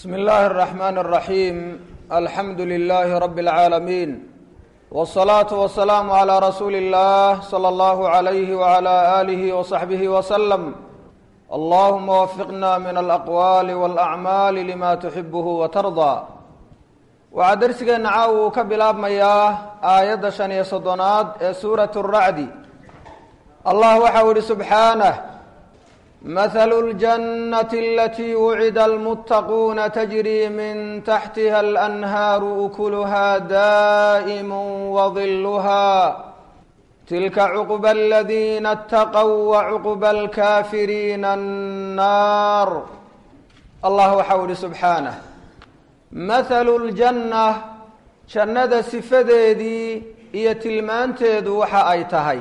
بسم الله الرحمن الرحيم الحمد لله رب العالمين والصلاة والسلام على رسول الله صلى الله عليه وعلى آله وصحبه وسلم اللهم وفقنا من الأقوال والأعمال لما تحبه وترضى waxaa darsigeena caawa uu ka bilaabmayaa aayadda shan iyo soddonaad ee suurat racdi allah waxau ihi subxaanah mathalu ljannati alatii wucida almuttaquuna tajrii min taxtiha alanhaaru ukuluha daa'imu wadiluha tilka cuqba aladiina ataqow wacuqba alkaafiriina annaar allah waxau ihi subxaanah mathalu ljanna jannada sifadeedii iyo tilmaanteedu waxa ay tahay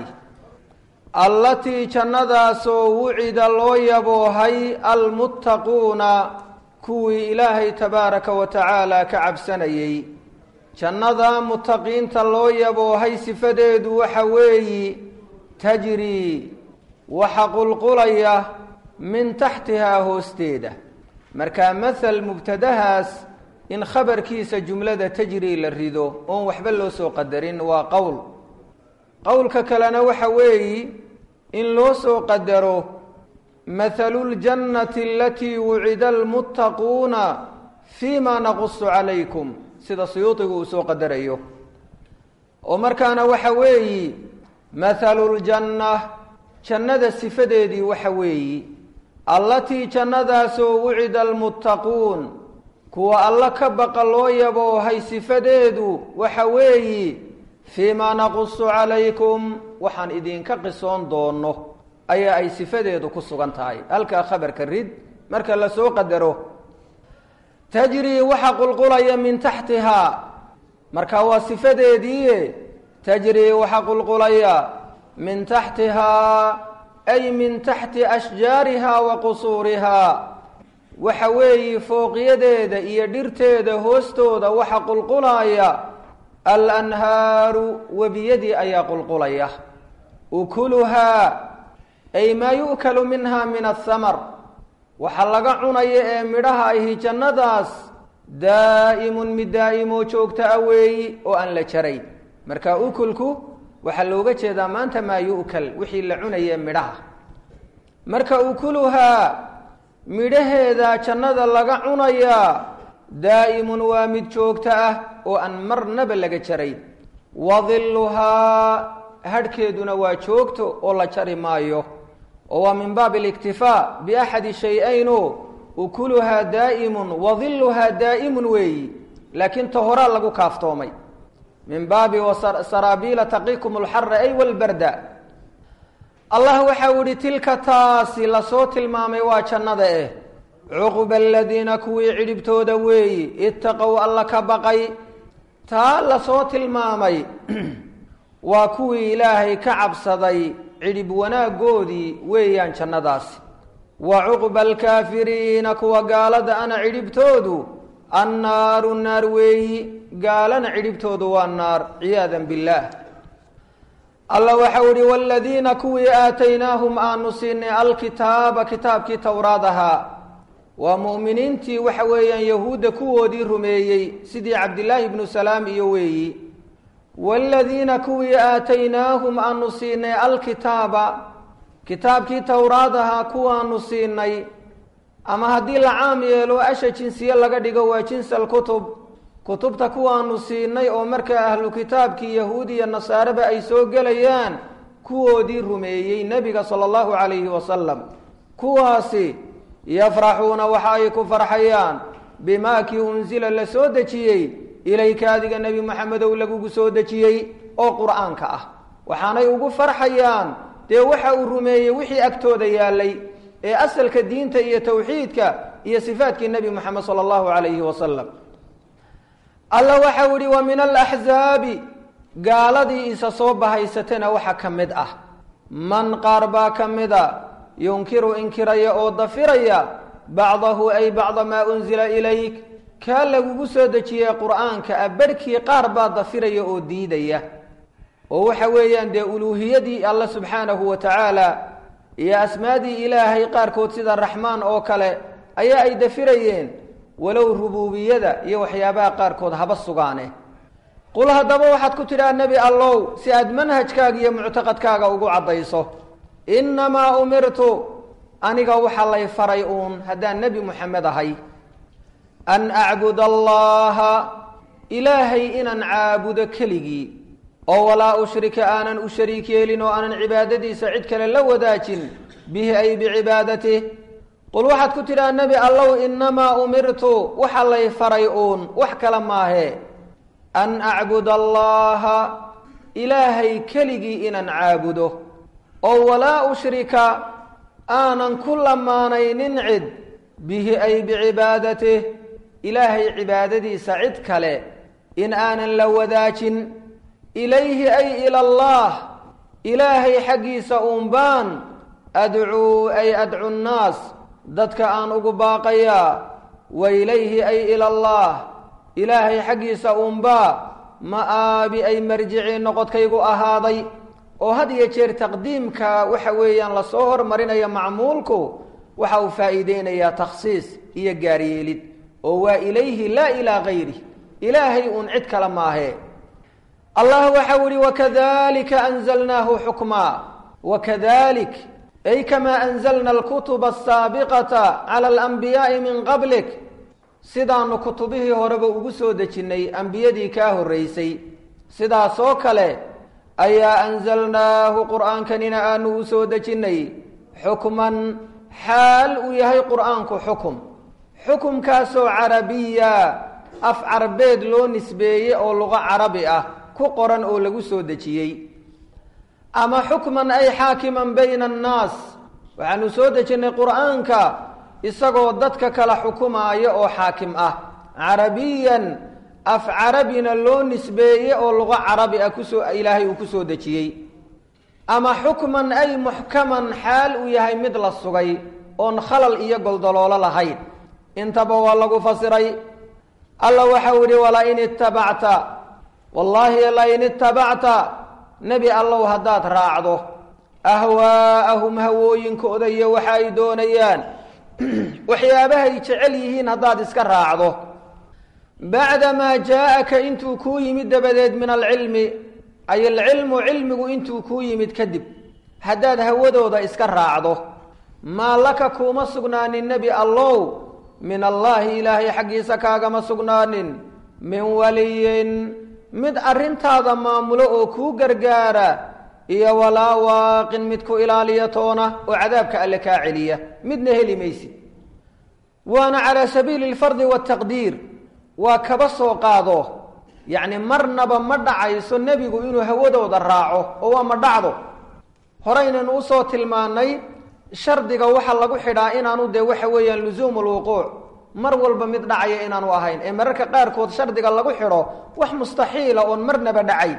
allatii jannadaasoo wucida loo yaboohay almuttaquuna kuwii ilaahay tabaaraka wa tacaala ka cabsanayey jannada muttaqiinta loo yaboohay sifadeedu waxa weeyi tajrii waxa qulqulaya min taxtihaa hoosteeda markaa mathal mubtadahaas in khabarkiisa jumlada tajri la rido oon waxba loo soo qadarin waa qowl qowlka kalena waxa weeyi in loo soo qadaro mathalu ljannati alatii wucida almuttaquuna fii ma naqusu calaykum sida suyuudigu uu soo qadarayo oo markaana waxa weeyi mathalu ljanna jannada sifadeedii waxa weeyi allatii jannadaasoo wucida almuttaquun kuwa alla ka baqa loo yaboohay sifadeedu waxa weeyi fii maa naqusu calaykum waxaan idinka qisoon doono ayaa ay sifadeedu ku sugan tahay halkaa khabarka rid marka lasoo qadaro tajrii waxa qulqulaya min taxtihaa marka waa sifadeedii tajrii waxa qulqulaya min taxtihaa ay min taxti ashjaariha wa qusuurihaa waxa weeyi fooqyadeeda iyo dhirteeda hoostooda waxa qulqulaya alanhaaru webiyadii ayaa qulqulaya ukuluhaa ay maa yu'kalu minha min athamar waxa laga cunaya ee midhaha ahi jannadaas daa'imun mid daa'imoo joogta a weeyi oo aan la jarayn marka ukulku waxaa looga jeedaa maanta maa yu'kal wixii la cunaye midhaha marka ukuluhaa midhaheeda jannada laga cunayaa daa'imun waa mid joogto ah oo aan marnaba laga jarayn wadiluhaa hadhkeeduna waa joogto oo la jari maayo oo waa min baabi aliktifaa biaxadi shay-ayno ukuluhaa daa'imun wadiluhaa daa'imun weeyi laakiin ta horaa lagu kaaftoomay min baabi saraabiila taqikum alxara ay walbarda allah waxau ihi tilka taasi lasoo tilmaamay waa jannada eh cuqba aladiina kuwii cidhibtooda weeyi itaqow alla ka baqay taa lasoo tilmaamay waa kuwii ilaahay ka cabsaday cidhib wanaagoodii weeyaan jannadaasi wa cuqba alkaafiriina kuwa gaalada ana cidhibtoodu annaaru naar weeyi gaalana cidhibtoodu waa naar ciyaada billaah alla waxau ihi waladiina kuwii aataynaahum aanu siinay alkitaaba kitaabkii towraad ahaa waa mu'miniintii waxa weeyaan yahuudda kuwoodii rumeeyey sidii cabdillaahi ibnu salaam iyo weeyi waaladiina kuwii aataynaahum aanu siinay alkitaaba kitaabkii towraad ahaa kuwaanu siinay ama haddii la caam yeelo asha jinsiye laga dhigo waa jinsa alkutub kutubta kuwaanu siinay oo markaa ahlu kitaabkii yahuud iyo nasaareba ay soo gelayaan kuwoodii rumeeyey nebiga sala allahu calayhi wasalam kuwaasi yafraxuuna waxa ay ku farxayaan bimaa kii unsila la soo dejiyey ilayka adiga nebi moxamedow lagugu soo dejiyey oo qur-aanka ah waxaanay ugu farxayaan dee waxa uu rumeeyey wixii agtooda yaalay ee asalka diinta iyo tawxiidka iyo sifaadkii nebi moxamed sala allahu calayhi wasalam alla waxau ihi wa min alaxzaabi gaaladii isa soo bahaysatana waxa ka mid ah man qaar baa ka mida yunkiru inkiraya oo dafiraya bacdahu ay bacda maa unsila ilayk kaa lagugu soo dejiyey qur-aanka ah barhkii qaar baa dafiraya oo diidaya oo waxa weeyaan dee uluuhiyadii alla subxaanahu wa tacaala iyo asmaadii ilaahay qaarkood sida raxmaan oo kale ayaa ay dafirayeen walow rubuubiyada iyo waxyaabaha qaarkood haba sugaane qul haddaba waxaad ku tidhaha nebi allow si aad manhajkaaga iyo muctaqadkaaga ugu caddayso innamaa umirtu aniga waxaa lay faray uun haddaan nebi moxamed ahay an acbud allaha ilaahay inaan caabudo keligii oo walaa ushrika aanan u shariik yeelin oo aanan cibaadadiisa cid kale la wadaajin bihi ay bicibaadatih qul waxaad ku tidhaha nebi allow innamaa umirtu waxa lay faray uun wax kale maahe an acbud allaha ilaahay keligii inaan caabudo oo walaa ushrika aanan ku lamaanaynin cid bihi ay bicibaadatih ilaahay cibaadadiisa cid kale in aanan la wadaajin ilayhi ay ila allah ilaahay xaggiisa uun baan adcuu ay adcu nnaas dadka aan ugu baaqayaa wa ilayhi ay ila allah ilaahay xaggiisa uunbaa ma-aabi ay marjicii noqodkaygu ahaaday oo had iyo jeer taqdiimka waxa weeyaan lasoo hormarinayo macmuulku waxa uu faa'iideynayaa takhsiis iyo gaaryeelid oo waa ilayhi laa ilaa gayri ilaahay uun cid kale maahe allah waxau ihi wakadalika anzalnaahu xukmaa wakadalik ay kamaa anzalna alkutuba asaabiqata cala alanbiyaai min qablik sidaanu kutubihii horeba ugu soo dejinnay ambiyadii kaa horraysay sidaasoo kale ayaa anzalnaahu qur'aankanina aanu u soo dejinnay xukman xaal uu yahay qur'aanku xukum xukumkaasoo carabiya af carbeed loo nisbeeyey oo luqo carabi ah ku qoran oo lagu soo dejiyey ama xukman ay xaakiman bayna annaas waxaanu soo dejinnay qur'aanka isagoo dadka kala xukumaaya oo xaakim ah carabiyan af carabina loo nisbeeye oo luqo carabi ah kusoo ilaahay uu ku soo dejiyey ama xukman ay muxkaman xaal uu yahay mid la sugay oon khalal iyo goldoloolo lahayn intaba waa lagu fasiray alla waxau yihi walain itabacta wallaahi lain itabacta nebi allow haddaad raacdo ahwaa'ahum hawooyinkooda iyo waxa ay doonayaan waxyaabahay jecel yihiin haddaad iska raacdo bacdamaa jaa-aka intuu kuu yimid dabadeed min alcilmi ay alcilmu cilmigu intuu kuu yimid kadib haddaad hawadooda iska raacdo maa laka kuuma sugnaanin nebi allow min allaahi ilaahay xaggiisa kaagama sugnaanin min waliyin mid arrintaada maamulo oo kuu gargaara iyo walaa waaqin mid ku ilaaliya toona oo cadaabka alle kaa celiya midna heli maysid waana calaa sabiili alfardi waataqdiir waa kaba soo qaado yacni marnaba ma dhacayso nebigu inuu hawadooda raaco oo waa ma dhacdo horeynaynu usoo tilmaannay shardiga waxaa lagu xidhaa inaanu dee waxa weeyaan lusuumu lwuquuc mar walba mid dhacaya inaanu ahayn ee mararka qaarkood shardiga lagu xidho wax mustaxiila oon marnaba dhacayn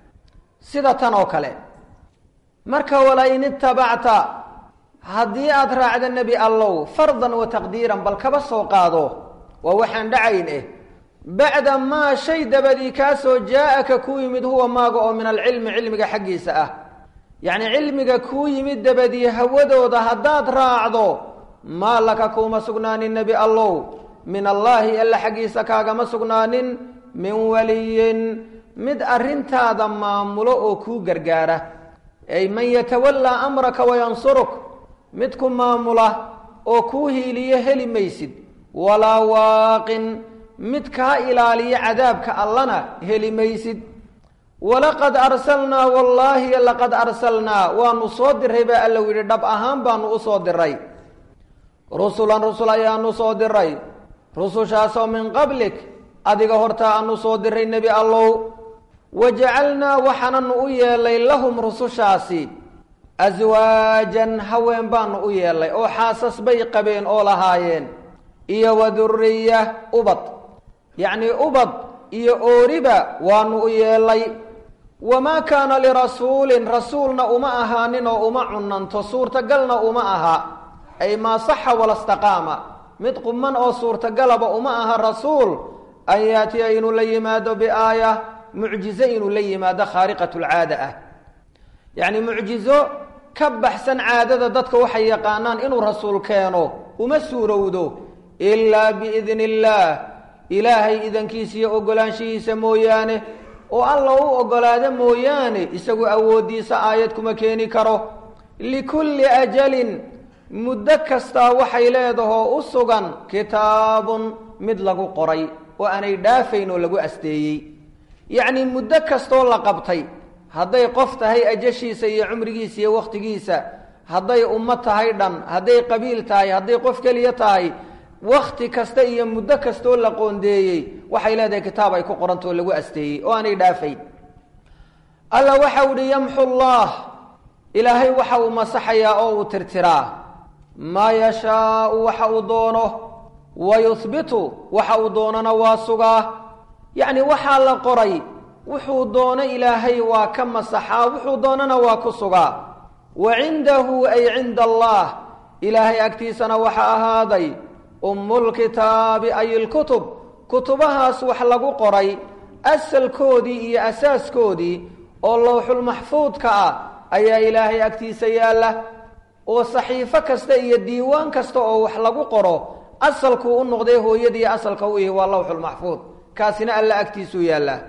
sida tan oo kale marka walain itabacta haddii aada raacda nebi allow fardan wa taqdiiran bal kaba soo qaado waa waxaan dhacayn eh bacda maa shay dabadii kaasoo jaa-aka kuu yimid huwa maaga oo min alcilmi cilmiga xaggiisa ah yacni cilmiga kuu yimid dabadii hawadooda haddaad raacdo maa laka kuuma sugnaanin nebi allow min allaahi alla xaggiisa kaagama sugnaanin min waliyin mid arrintaada maamulo oo kuu gargaara ay man yatawallaa amraka wayansuruk mid ku maamula oo kuu hiiliyo heli maysid walaa waaqin mid kaa ilaaliya cadaabka allana heli maysid walaqad arsalnaa wallaahi laqad arsalnaa waanu soo diray baa alla yidhi dhab ahaan baanu u soo diray rusulan rusul ayaanu soo diray rusushaasoo min qablik adiga hortaa aanu soo diray nebi allow wajacalnaa waxaananu u yeelay lahum rusushaasi aswaajan haween baanu u yeelay oo xaasas bay qabeen oo lahaayeen iyo wa duriya ubad yacnii ubad iyo ooriba waanu u yeelay wamaa kaana lirasuulin rasuulna uma ahaanin oo uma cunanto suurtagalna uma aha ay maa saxa walastaqaama mid quman oo suurtagalaba uma aha rasuul an yaatiya inuu la yimaado biaaya mucjizo inuu la yimaado khaariqatulcaada ah yacni mucjizo ka baxsan caadada dadka waxay yaqaanaan inuu rasuul keeno uma suurowdo ilaa biidni illaah ilaahay idankiisa iyo oggolaanshihiisa mooyaane oo alla u oggolaado mooyaane isagu awooddiisa aayad kuma keeni karo likulli ajalin muddo kastaa waxay leedahoo u sugan kitaabun mid lagu qoray oo aanay dhaafayn oo lagu asteeyey yacnii muddo kastoo la qabtay hadday qof tahay ajashiisa iyo cumrigiisa iyo wakhtigiisa hadday ummo tahay dhan hadday qabiil tahay hadday qof keliya tahay wakhti kasta iyo muddo kastoo la qoondeeyey waxay leedahay kitaab ay ku qorantao lagu asteeyey oo aanay dhaafayn alla waxau ihi yamxu llah ilaahay waxa uu masaxayaa oo uu tirtiraa maa yashaau waxa uu doono wa yuhbitu waxa uu doonana waa sugaa yacni waxaa la qoray wuxuu doono ilaahay waa ka masaxaa wuxuu doonana waa ku sugaa wa cindahu ay cinda allah ilaahay agtiisana waxa ahaaday ummulkitaabi ay ilkutub kutubahaas wax lagu qoray asalkoodii iyo asaaskoodii oo lowxulmaxfuudka ah ayaa ilaahay agtiisa yaalla oo saxiifo kasta iyo diiwaan kasta oo wax lagu qoro asalkuu u noqday hooyadii asalka u ihi waa lowxulmaxfuud kaasina alla agtiisuu yaallaa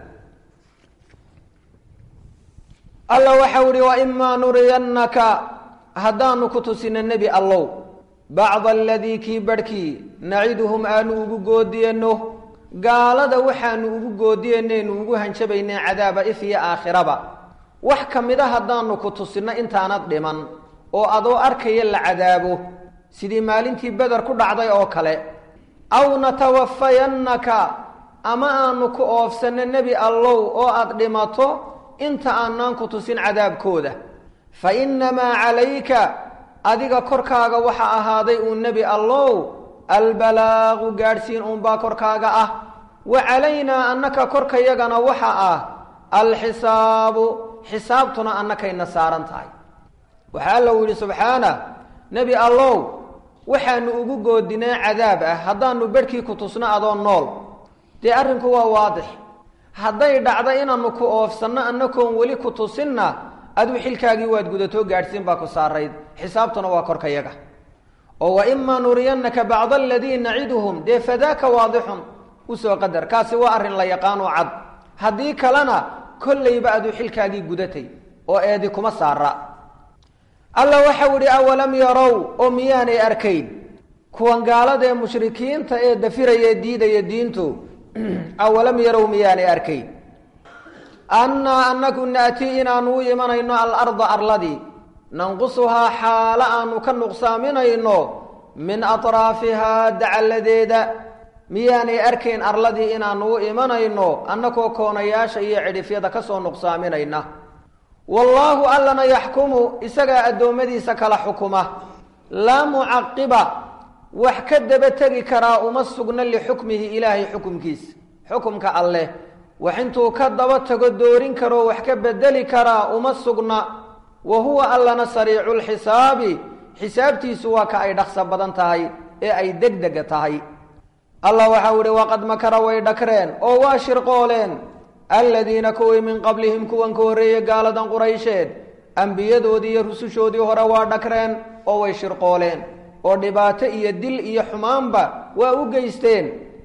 alla waxau ihi waimaa nuriyannaka haddaanu ku tusino nebi allow bacda aladii kii barhkii naciduhum aanu ugu goodiyano gaalada waxaanu ugu goodiyanaynu ugu hanjabaynay cadaaba if iyo aakhiraba wax ka mida haddaanu ku tusinno intaanad dhiman oo adoo arkaya la cadaabo sidii maalintii beder ku dhacday oo kale aw natawafayannaka ama aanu ku oofsanno nebi allow oo aad dhimato inta aanaan ku tusin cadaabkooda fa innamaa calayka adiga korkaaga waxa ahaaday uu nebi allow albalaaqu gaadhsiin uunbaa korkaaga ah wa calaynaa annaka korkayagana waxa ah alxisaabu xisaabtuna annakayna saaran tahay waxaa alla uu yidhi subxaana nebi allow waxaanu ugu goodinaa cadaab ah haddaanu berhkii ku tusno adoo nool dee arrinku waa waadix hadday dhacdo inaanu ku oofsanno annakoon weli ku tusinna aduu xilkaagii waad gudatoo gaadhsiin baa ku saarayd xisaabtuna waa korkayaga oo wa imaa nuriyannaka bacda aladii naciduhum dee fadaaka waadixun usoo qadar kaasi waa arrin la yaqaanoo cad haddii kalena kollayba aduu xilkaagii gudatay oo eedi kuma saara alla waxau idhi awalam yarow oo miyaanay arkayn kuwan gaalada ee mushrikiinta ee dafiraya diidaya diintu awalam yarow miyaanay arkayn annaa annaku na'tii inaanu u imanayno alarda arladii nanqusuhaa xaalo aanu ka nuqsaaminayno min atraafihaa dacalladeeda miyaanay arkayn arladii inaanu u imanayno annakoo koonayaasha iyo cidhifyada ka soo nuqsaaminayna wallaahu allana yaxkumu isagaa addoommadiisa kala xukuma laa mucaqiba wax ka daba tegi karaa uma sugna lixukmihi ilaahay xukumkiisa xukumka alleh wax intuu ka daba tago doorin karoo wax ka bedeli karaa uma sugna wa huwa allana sariicu lxisaabi xisaabtiisu waa ka ay dhaqso badan tahay ee ay degdega tahay allah waxau ihi waqad makara way dhakreen oo waa shirqooleen aladiina kuwii min qablihim kuwan ka horreeyey gaaladan quraysheed ambiyadoodii iyo rusushoodii hore waa dhakreen oo way shirqooleen oo dhibaato iyo dil iyo xumaanba waa u geysteen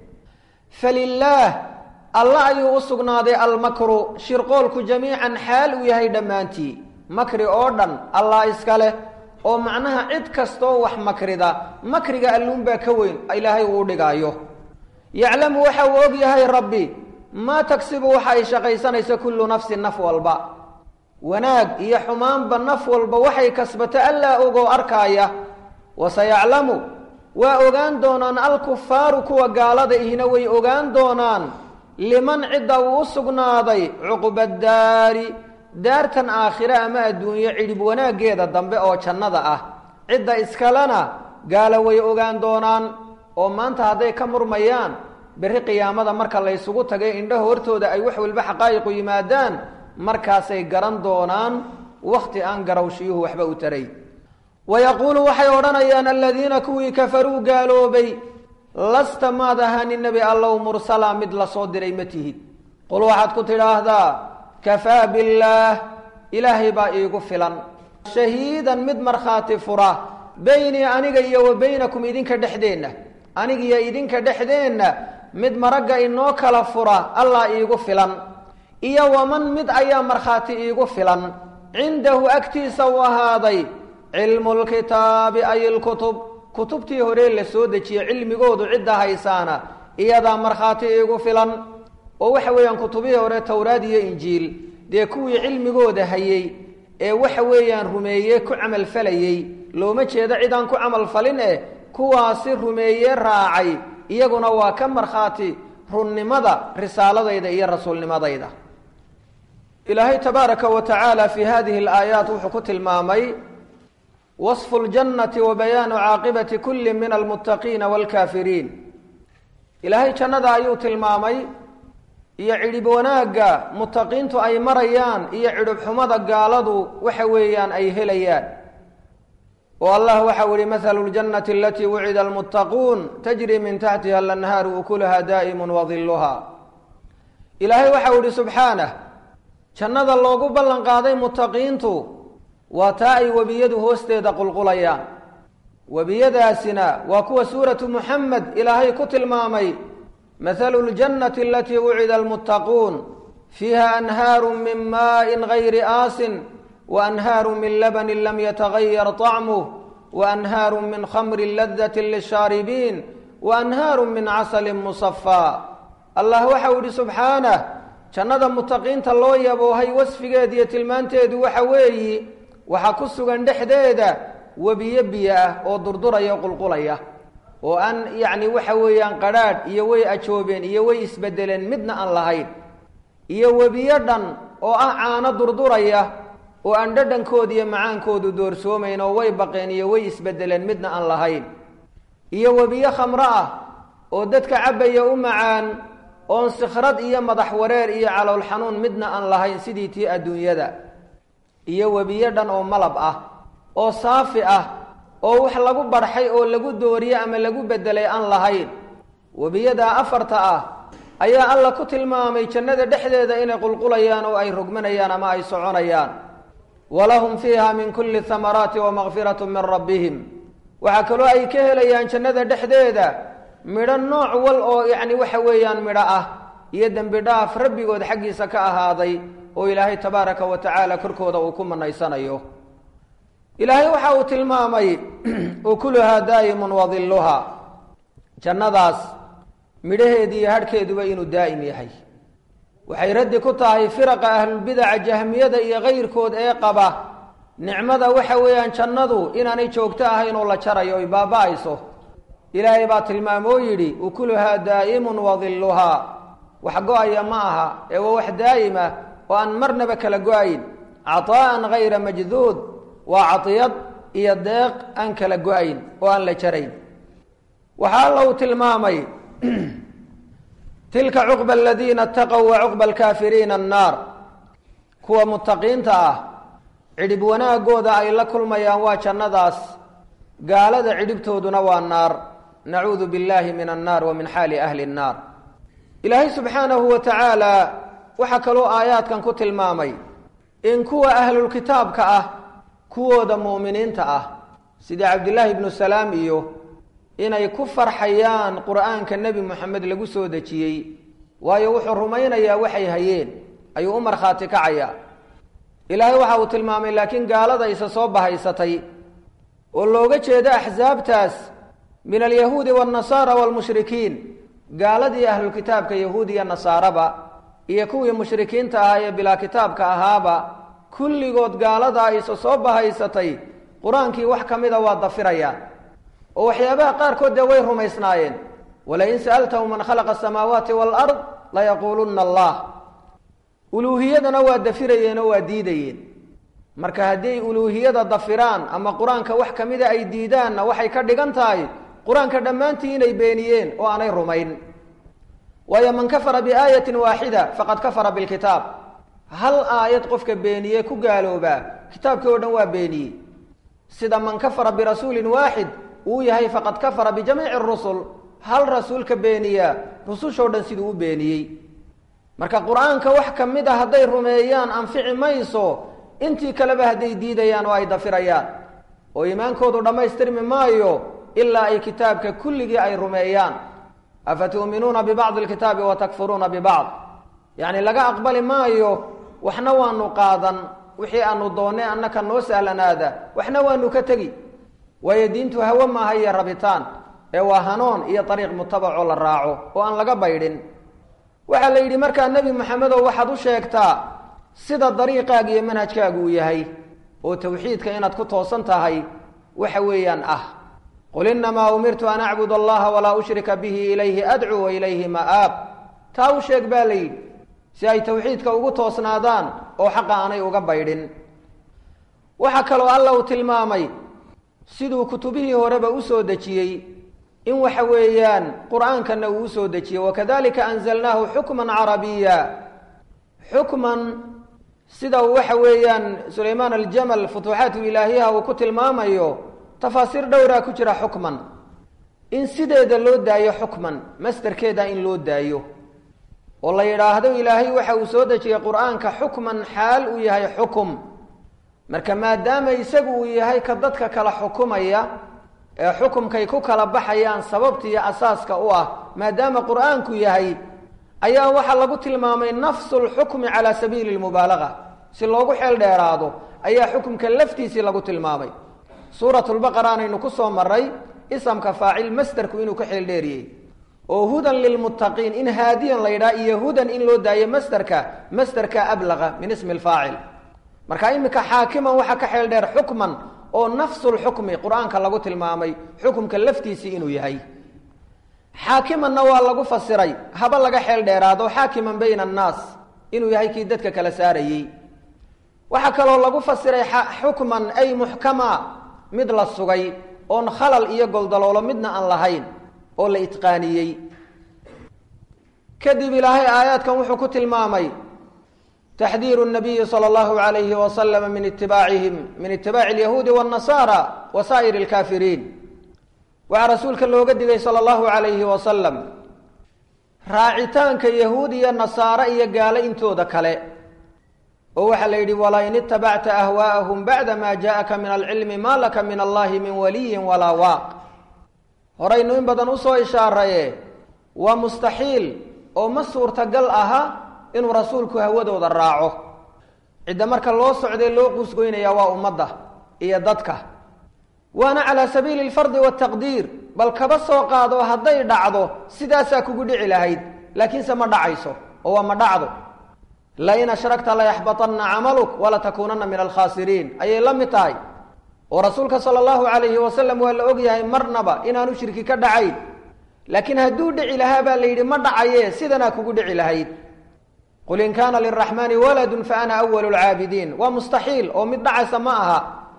falilaah alla ayuu u sugnaaday almakru shirqoolku jamiican xaal uu yahay dhammaantii makri oo dhan allah iska leh oo macnaha cid kastoo wax makrida makriga alluunbaa ka weyn ilaahay uu dhigaayo yaclamu waxa uu og yahay rabbi maa tagsibu waxa ay shaqaysanayso kullu nafsin naf walba wanaag iyo xumaanba naf walba waxay kasbato allaa ogoo arkaaya waseyaclamu waa ogaan doonaan alkufaaru kuwa gaalada ihina way ogaan doonaan liman cidda uu u sugnaaday cuqba daari daartan aakhire ama adduunyo cidhib wanaaggeeda dambe oo jannada ah cidda iskalena gaalo way ogaan doonaan oo maanta hadday ka murmayaan berri qiyaamada marka laysugu tagay indhaha hortooda ay wax walba xaqaa'iqu yimaadaan markaasay garan doonaan wakhti aan garawshiyuhu waxba u taray wayaquulu waxay odhanayaan aladiina kuwii kafaruu gaaloobay lasta maad ahaanin nebi allow mursala mid la soo diray ma tihid qul waxaad ku tidhaahdaa kafaa billaah ilaahay baa iigu filan shahiidan mid markhaati fura beynii aniga iyo wa beynakum idinka dhexdeenna anigiyo idinka dhexdeenna mid maragga inoo kala fura allah iigu filan iyo waman mid ayaa markhaati iigu filan cindahu agtiisa u ahaaday cilmu lkitaabi ay ilkutub kutubtii hore la soo dejiyey cilmigoodu cidda haysaana iyadaa markhaati iigu filan oo waxa weeyaan kutubihii hore towraad iyo injiil dee kuwii cilmigooda hayey ee waxa weeyaan rumeeye ku camalfalayey looma jeedo cidaan ku camalfalin eh kuwaasi rumeeye raacay iyaguna waa ka markhaati runnimada risaaladayda iyo rasuulnimadayda ilaahay tabaaraka wa tacaala fi hadihi alaayaat wuxuu ku tilmaamay wasfu ljannati wa bayaanu caaqibati kulli min almuttaqiina waalkaafiriin ilaahay jannada ayuu tilmaamay iyo cidhib wanaagga muttaqiintu ay marayaan iyo cidhib xumada gaaladu waxa weeyaan ay helayaan oo allah waxau ihi mahalu ljannati alatii wucida almuttaquun tajri min taxtiha alanhaaru ukuluha daa'imun wadiluha ilaahay waxau ihi subxaanah jannada loogu ballan qaaday muttaqiintu waa taa ay webiyadu hoosteeda qulqulayaan webiyadaasina waa kuwa suuratu muxamed ilaahay ku tilmaamay mahalu ljannati alatii wucida almuttaquun fiiha anhaaru min maaءin gayri aasin waanhaaru min labanin lam yatagayar طacmuh waanhaaru min khamri ladati lishaaribiin waanhaaru min casali musafaa allah waxau ihi subxaanah jannada muttaqiinta loo yaboohay wasfigeeda iyo tilmaanteedu waxa weeyi waxaa ku sugan dhexdeeda webiyo biyo ah oo durduraya qulqulaya oo aan yacni waxa weeyaan qadhaadh iyo way ajoobeen iyo way isbedeleen midna aan lahayn iyo webiyo dhan oo ah caano durduraya oo aan dhadhankooda iyo macaankoodu doorsoomayn oo way baqeen iyo way isbedeleen midna aan lahayn iyo webiyo khamro ah oo dadka cabbaya u macaan oon sikhrad iyo madax wareer iyo calool xanuun midna aan lahayn sidii tii adduunyada iyo webiyo dhan oo malab ah oo saafi ah oo wax lagu barxay oo lagu dooriye ama lagu bedelay aan lahayn webiyadaa afarta ah ayaa alla ku tilmaamay jannada dhexdeeda inay qulqulayaan oo ay rogmanayaan ama ay soconayaan walahum fiiha min kulli thamaraati wamakfiratu min rabbihim waxaa kaloo ay ka helayaan jannada dhexdeeda midho nooc wal oo yacni waxa weeyaan midho ah iyo dembi dhaaf rabbigood xaggiisa ka ahaaday oo ilaahay tabaaraka wa tacaala korkooda uu ku manaysanayo ilaahay waxa uu tilmaamay ukuluhaa daa'imun wadiluhaa jannadaas midhaheedi iyo hadhkeeduba inuu daa'im yahay waxay raddi ku tahay firaqa ahlulbidaca jahmiyada iyo kayrkood ee qaba nicmada waxa weeyaan jannadu inaanay joogto ahayn oo la jarayo oy baaba-ayso ilaahay baa tilmaamoo yidhi ukuluhaa daa'imun wadiluhaa wax go-aya ma aha ee waa wax daa'im ah oo aan marnaba kala go-ayn cataa'an hayra majduud waa cadiyad iyo deeq aan kala go-ayn oo aan la jarayn waxaa alla uu tilmaamay tilka cuqba aladiina ataqow wa cuqba alkaafiriina annaar kuwa mutaqiinta ah cidhib wanaagooda ay la kulmayaan waa jannadaas gaalada cidhibtooduna waa naar nacuudu billahi min annaar wa min xaali ahli nnaar ilaahay subxaanahu wa tacaala waxaa kaloo aayaadkan ku tilmaamay in kuwa ahlulkitaabka ah kuwooda mu'miniinta ah sidii cabdillaahi ibnu salaam iyo inay ku farxayaan qur'aanka nebi moxamed lagu soo dejiyey waayo wuxuu rumaynayaa waxay hayeen ayuu u markhaati kacayaa ilaahay waxa uu tilmaamay laakiin gaalada isa soo bahaysatay oo looga jeedo axsaabtaas min alyahuudi waannasaara waalmushrikiin gaaladii ahlulkitaabka yahuud iyo nasaaraba iyo kuwii mushrikiinta ahaa ee bilaa kitaabka ahaaba kulligood gaaladaa isa soo bahaysatay qur-aankii wax ka mida waa dafirayaan oo waxyaabaha qaarkood dee way rumaysnaayeen walain sa'altahu man khalaqa asamaawaati waalard layaquulunna allah uluuhiyadana waa dafirayeen oo waa diidayeen marka hadday uluuhiyada dafiraan ama qur-aanka wax ka mida ay diidaanna waxay ka dhigan tahay qur-aanka dhammaantii inay beeniyeen oo aanay rumayn waayo man kafara biaayatin waaxida faqad kafara bilkitaab hal aayad qofka beeniyey ku gaaloobaa kitaabkii oo dhan waa beeniyey sida man kafara birasuulin waaxid uu yahay faqad kafara bijamiici rusul hal rasuulka beeniyaa rusushoo dhan siduu u beeniyey marka qur-aanka wax ka mid a hadday rumeeyaan anfici mayso intii kaleba hadday diidayaan oo ay dafirayaan oo iimaankoodu dhammaystirmi maayo ilaa ay kitaabka kulligii ay rumeeyaan afa tu'minuuna bibacdi alkitaabi wa takfuruuna bibacd yacni laga aqbali maayo waxna waanu qaadan wixii aanu doonnay annaka noo sahlanaada waxna waanu ka tegi waayo diintu hawe maaha iyo rabitaan ee waa hanoon iyo dariiq mutabacoo la raaco oo aan laga baydhin waxaa la yidhi markaa nebi maxamedow waxaad u sheegtaa sida dariiqaaga iyo manhajkaagu uu yahay oo tawxiidka inaad ku toosan tahay waxa weeyaan ah qul innamaa umirtu an acbud allaha walaa ushrika bihi ilayhi adcuu wa ilayhi ma'aab taa u sheeg baa la yidhi si ay tawxiidka ugu toosnaadaan oo xaqa aanay uga baydhin waxaa kaloo alla uu tilmaamay siduu kutubihii horeba u soo dejiyey in waxa weeyaan qur-aankana uu usoo dejiyey wakadalika anzalnaahu xukman carabiya xukman sida uu waxa weeyaan sulaymaan aljamal futuuxaat ilaahiyaha uu ku tilmaamayo tafaasiir dhowraa ku jira xukman in sideeda loo daayo xukman masderkeeda in loo daayo oo la yidhaahdo ilaahay waxa uu soo dejiyey qur-aanka xukman xaal uu yahay xukum marka maadaama isagu uu yahay ka dadka kala xukumaya ee xukumkay ku kala baxayaan sababta iyo asaaska u ah maadaama qur-aanku yahay ayaa waxaa lagu tilmaamay nafsu lxukmi calaa sabiili lmubaalaga si loogu xeel dheeraado ayaa xukumka laftiisii lagu tilmaamay suurat lbaqara anaynu ku soo maray isamka faacil masderku inuu ka xeel dheeriyey oo hudan lilmuttaqiin in haadiyan la yidhaha iyo hudan in loo daayo masderka masderka ablaqa min ismi lfaacil marka iminka xaakiman waxaa ka xeel dheer xukman oo nafsulxukmi qur-aanka lagu tilmaamay xukumka laftiisii inuu yahay xaakimanna waa lagu fasiray haba laga xeel dheeraado xaakiman bayna annaas inuu yahay kii dadka kala saarayey waxaa kaloo lagu fasiray xukman ay muxkama mid la sugay oon khalal iyo goldaloolo midna aan lahayn oo la itqaaniyey kadib ilaahay aayaadkan wuxuu ku tilmaamay taxdiiru nabiyi sala allahu alayhi wasalama min itibaacihim min itibaaci alyahuudi waannasaara wa saa'iri alkaafiriin waxaa rasuulka looga digay sala allahu alayhi wasalam raacitaanka yahuud iyo nasaare iyo gaalo intooda kale oo waxaa la yidhi walain itabacta ahwaa'ahum bacda ma jaءaka min alcilmi ma laka min allahi min waliyin walaa waaq horaynu in badan usoo ishaaraye waa mustaxiil oo ma suurtagal aha inuu rasuulku hawadooda raaco cidda marka loo socday loo quusgoynaya waa ummadda iyo dadka waana calaa sabiili alfardi waataqdiir bal kaba soo qaado hadday dhacdo sidaasaa kugu dhici lahayd laakiinse ma dhacayso oo waa ma dhacdo lain ashragta layaxbaطana camaluk walatakuunana min alkhaasiriin ayay la mid tahay oo rasuulka sala allahu alayhi wasalam waa la ogyahay marnaba inaanu shirki ka dhacayn laakiin hadduu dhici lahaa baa la yidhi ma dhacaye sidanaa kugu dhici lahayd qul in kaana liraxmaani waladun fa ana awalu lcaabidiin waa mustaxiil oo mid dhacaysa ma aha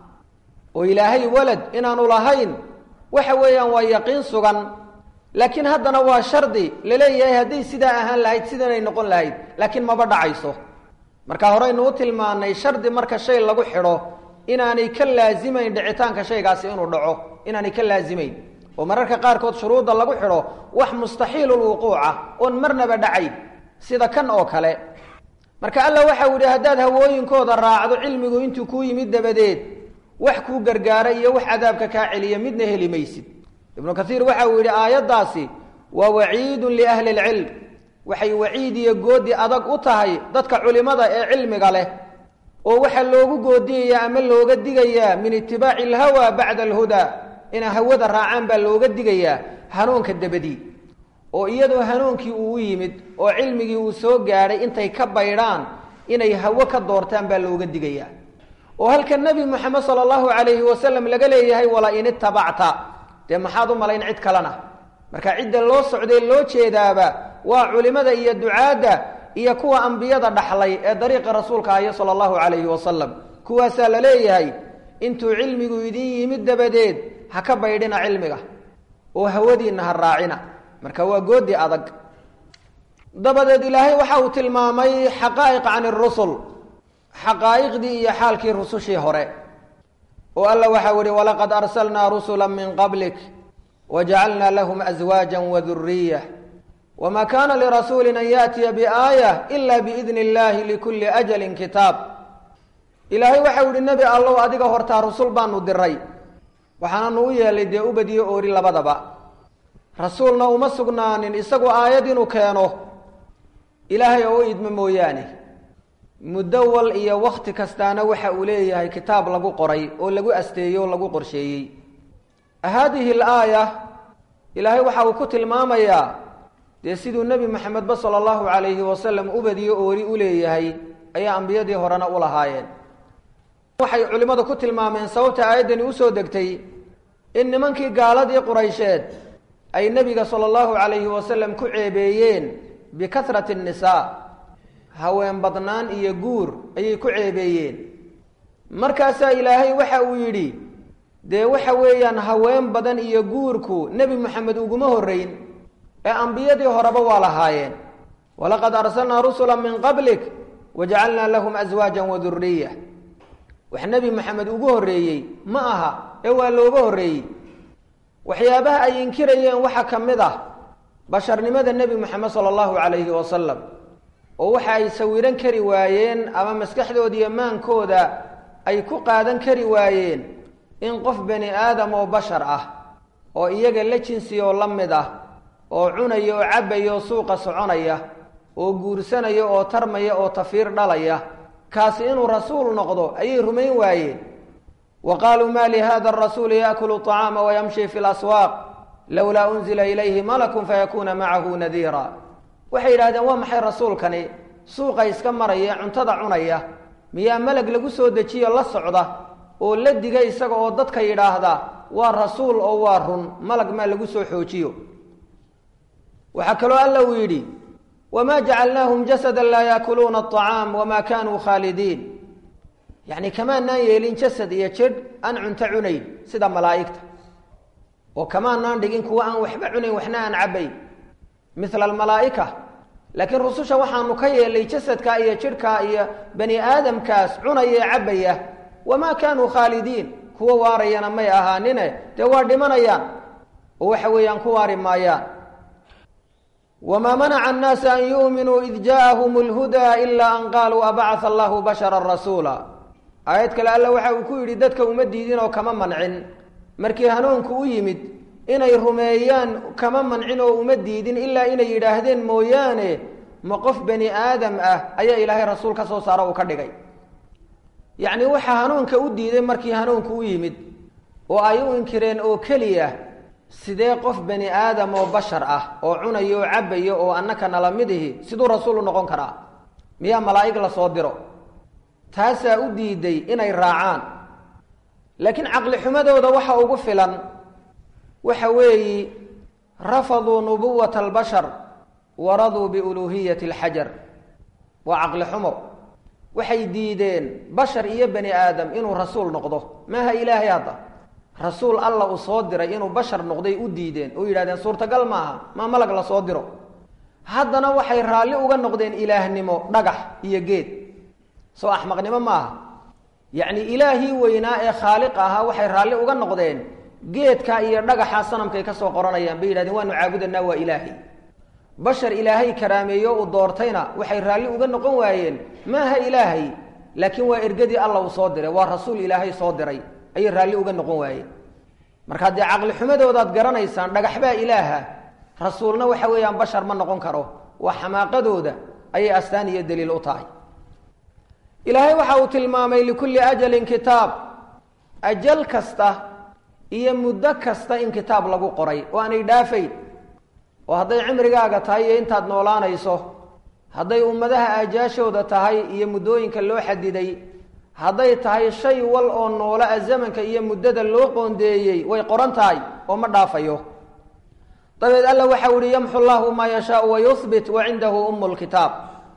oo ilaahay walad inaanu lahayn waxa weeyaan waa yaqiin sugan laakiin haddana waa shardi laleeyahay hadday sidaa ahaan lahayd sidanay noqon lahayd laakiin maba dhacayso marka horeynu u tilmaanay shardi marka shay lagu xidho inaanay ka laazimayn dhicitaanka shaygaasi inuu dhaco inaanay ka laazimayn oo mararka qaarkood shuruudda lagu xidho wax mustaxiilulwuquuca oon marnaba dhacayn sida kan oo kale marka alla waxau yidhi haddaad hawooyinkooda raacdo cilmigu intuu kuu yimid dabadeed wax kuu gargaara iyo wax cadaabka kaa celiya midna heli maysid ibnu kaiir waxa uu yidhi aayaddaasi waa waciidun liahli lcilm waxay waciid iyo goodi adag u tahay dadka culimada ee cilmiga leh oo waxaa loogu goodiyayaa ama looga digayaa min itibaaci alhawa bacda alhudaa inay hawada raacaan baa looga digayaa hanuunka dabadii oo iyadoo hanuunkii uu u yimid oo cilmigii uu soo gaadhay intay ka baydhaan inay hawo ka doortaan baa looga digayaa oo halka nebi moxamed sala allahu calayhi wasalam laga leeyahay wala in itabacta dee maxaad u malayn cid kalena marka cidda loo socday loo jeedaaba waa culimada iyo ducaadda iyo kuwa ambiyada dhaxlay ee dariiqa rasuulka ahy sala allahu calayhi wasalam kuwaasaa la leeyahay intuu cilmigu idin yimid dabadeed ha ka baydhina cilmiga oo hawadiinna ha raacina marka waa goodi adag dabadeed ilaahay waxa uu tilmaamay xaqaa'iq can irusul xaqaa'iqdii iyo xaalkii rusushii hore oo alla waxau ihi walaqad arsalnaa rusula min qablik wajacalnaa lahum aswaaja waduriyah wma kana lirasuuli an yaأtiya biaayة ila biidn اllahi likuli ajali kitaab ilaahay waxau ihi nebi allow adiga hortaa rusul baanu diray waxaananu u yeelay dee ubadiyo oori labadaba rasuulna uma sugnaanin isagu aayad inuu keeno ilaahay oo u idmo mooyaane muddo wal iyo wakhti kastaana waxa uu leeyahay kitaab lagu qoray oo lagu asteeyey oo lagu qorsheeyey haadihi alaaya ilaahay waxa uu ku tilmaamayaa dee siduu nebi maxamedba sala allahu calayhi wasalam ubadiyo oori u leeyahay ayaa ambiyadii horena u lahaayeen waxay culimmadu ku tilmaameen sababta aayaddani usoo degtay in nimankii gaaladii quraysheed ay nebiga sala allahu calayhi wasalam ku ceebeeyeen bikahrati annisaa haween badnaan iyo guur ayay ku ceebeeyeen markaasaa ilaahay waxa uu yidhi dee waxa weeyaan haween badan iyo guurku nebi moxamed uguma horreyn ee ambiyadii horeba waa lahaayeen walaqad arsalnaa rusula min qablik wajacalnaa lahum aswaajan wa duriya wax nebi moxamed ugu horreeyey ma aha ee waa looga horreeyey waxyaabaha ay inkirayeen waxaa ka mid ah basharnimada nebi moxamed sala allahu calayhi wasalam oo waxa ay sawiran kari waayeen ama maskaxdooda iyo maankooda ay ku qaadan kari waayeen in qof bani aadam oo bashar ah oo iyaga la jinsi oo la mid ah oo cunaya oo cabbaya oo suuqa soconaya oo guursanaya oo tarmaya oo tafiir dhalaya kaasi inuu rasuul noqdo ayay rumayn waayeen wa qaaluu ma lihada arasuuli yaakulu طacaama wayamshi fi laswaaq lowlaa unzila ilayhi malakun fayakuuna macahu nadiira waxay yidhahdeen waa maxay rasuulkani suuqa iska maraya cuntada cunaya miyaa melag lagu soo dejiyo la socda oo la diga isaga oo dadka yidhaahda waa rasuul oo waa run malag maa lagu soo xoojiyo waxaa kaloo alla uu yidhi wma jacalnaahum jasada laa yaakuluuna aطacaam wama kanuu khaalidiin yacni kamaanaan yeelin jasad iyo jidh aan cunto cunayn sida malaa'igta oo kamaanaan dhigin kuwa aan waxba cunayn waxna aan cabbayn mila almalaa'ika laakiin rususha waxaanu ka yeelay jasadka iyo jidhka iyo bani aadamkaas cunaya ee cabbaya wamaa kaanuu khaalidiin kuwa waarayana may ahaanine dee waa dhimanayaan oo waxa weeyaan ku waari maayaan wma manaca annaasa an yuuminuu id jaaahum lhudaa ila an qaaluu abacaa allahu bashara rasuula aayad kale alla waxa uu ku yidhi dadka uma diidin oo kama mancin markii hanuunku u yimid inay rumeeyaan kama mancin oo uma diidin ilaa inay yidhaahdeen mooyaane ma qof bani aadam ah ayaa ilaahay rasuul ka soo saaro uu ka dhigay yacni waxaa hanuunka u diiday markii hanuunku u yimid oo ay u inkireen oo keliya sidee qof bani aadam oo bashar ah oo cunayo oo cabbayo oo annaka nala mid ihi siduu rasuul u noqon karaa miyaa malaa'ig la soo diro taasaa u diiday inay raacaan laakiin caqli xumadooda waxa ugu filan waxa weeyi rafaduu nubuwata albashar waraduu biuluuhiyati alxajar waa caqli xumo waxay diideen bashar iyo bani aadam inuu rasuul noqdo maaha ilaahay hadda rasuul alla uu soo diray inuu bashar noqday u diideen oo yidhahdeen suurtagal maaha maa malag la soo diro haddana waxay raalli uga noqdeen ilaahnimo dhagax iyo geed soo axmaqnimo maaha yacni ilaahii weynaa ee khaaliq ahaa waxay raalli uga noqdeen geedka iyo dhagaxa sanamkay ka soo qoranayaan bay yidhahdeen waanu caabudanaa waa ilaahay bashar ilaahay karaameeyo uu doortayna waxay raalli uga noqon waayeen maaha ilaahay laakiin waa ergadii alla uu soo diray waa rasuul ilaahay soo diray ayay raalli uga noqon waayeen markaa dee caqli xumadoodaad garanaysaan dhagaxbaa ilaaha rasuulna waxa weeyaan bashar ma noqon karo waa xamaaqadooda ayay astaan iyo daliil u tahay ilaahay waxa uu tilmaamay likulli ajalin kitaab ajal kasta iyo muddo kasta in kitaab lagu qoray oo aanay dhaafayn oo hadday cimrigaaga tahay iyo intaad noolaanayso hadday ummadaha aajaashooda tahay iyo muddooyinka loo xadiday hadday tahay shay wal oo noolo a zamanka iyo muddada loo qoondeeyey way qoran tahay oo ma dhaafayo dabeed alla waxau ihi yamxu llahu maa yashaau wa yuhbit wa cindahu umu lkitaab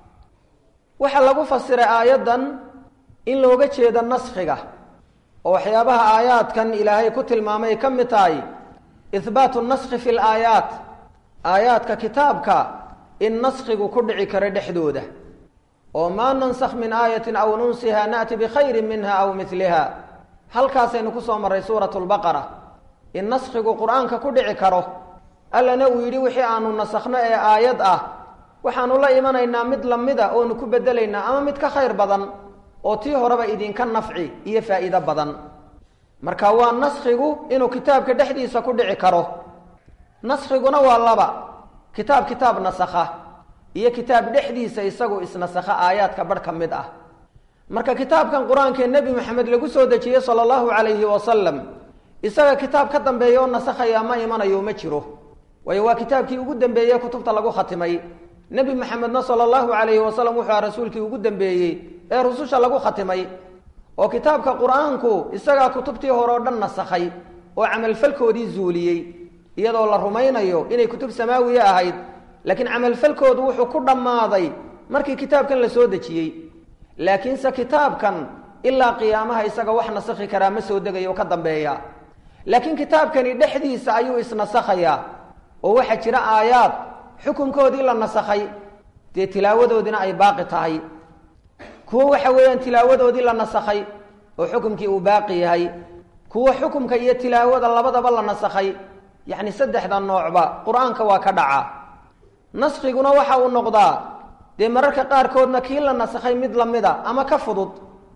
waxaa lagu fasiray aayaddan in looga jeedo naskhiga oo waxyaabaha aayaadkan ilaahay ku tilmaamay ka mid tahay ihbaatu naskhi fi laayaat aayaadka kitaabka in naskhigu ku dhici karo dhexdooda oo maa nansakh min aayatin aw nunsiha naأti bikhayri minha aw miliha halkaasaynu kusoo marray suurat lbaqara in naskhigu qur-aanka ku dhici karo allana uu yidhi wixii aanu nasakhno ee aayad ah waxaanu la imanaynaa mid lamida oonu ku bedelaynaa ama mid ka khayr badan oo tii horeba idinka nafci iyo faa'iido badan marka waa naskhigu inuu kitaabka dhexdiisa ku dhici karo naskhiguna waa laba kitaab kitaab nasakha iyo kitaab dhexdiisa isagu isnasakha aayaadka barh ka mid ah marka kitaabkan qur-aanka ee nebi maxamed lagu soo dejiyey sala allahu calayhi wasalam isaga kitaab ka dambeeya oo nasakhaya ma imanayo ma jiro waayo waa kitaabkii ugu dambeeyey kutubta lagu khatimay nebi maxamedna sala allahu calayhi wasalam wuxuu aha rasuulkii ugu dambeeyey ee rususha lagu khatimay oo kitaabka qur-aanku isagaa kutubtii hore oo dhan nasakhay oo camalfalkoodii zuuliyey iyadoo la rumaynayo inay kutub samaawiye ahayd laakiin camalfalkoodu wuxuu ku dhammaaday markii kitaabkan la soo dejiyey laakiinse kitaabkan ilaa qiyaamaha isaga wax nasakhi karaa ma soo degayo ka dambeeya laakiin kitaabkani dhexdiisa ayuu isnasakhayaa oo waxaa jira aayaad xukunkoodii la nasakhay dee tilaawadoodiina ay baaqi tahay kuwo waxa weeyaan tilaawadoodii la nasakhay oo xukumkii uu baaqi yahay kuwo xukumka iyo tilaawada labadaba la nasakhay yacni saddexda noocba qur-aanka waa ka dhaca naskhiguna waxa uu noqdaa dee mararka qaarkoodna kii la nasakhay mid lamida ama ka fudud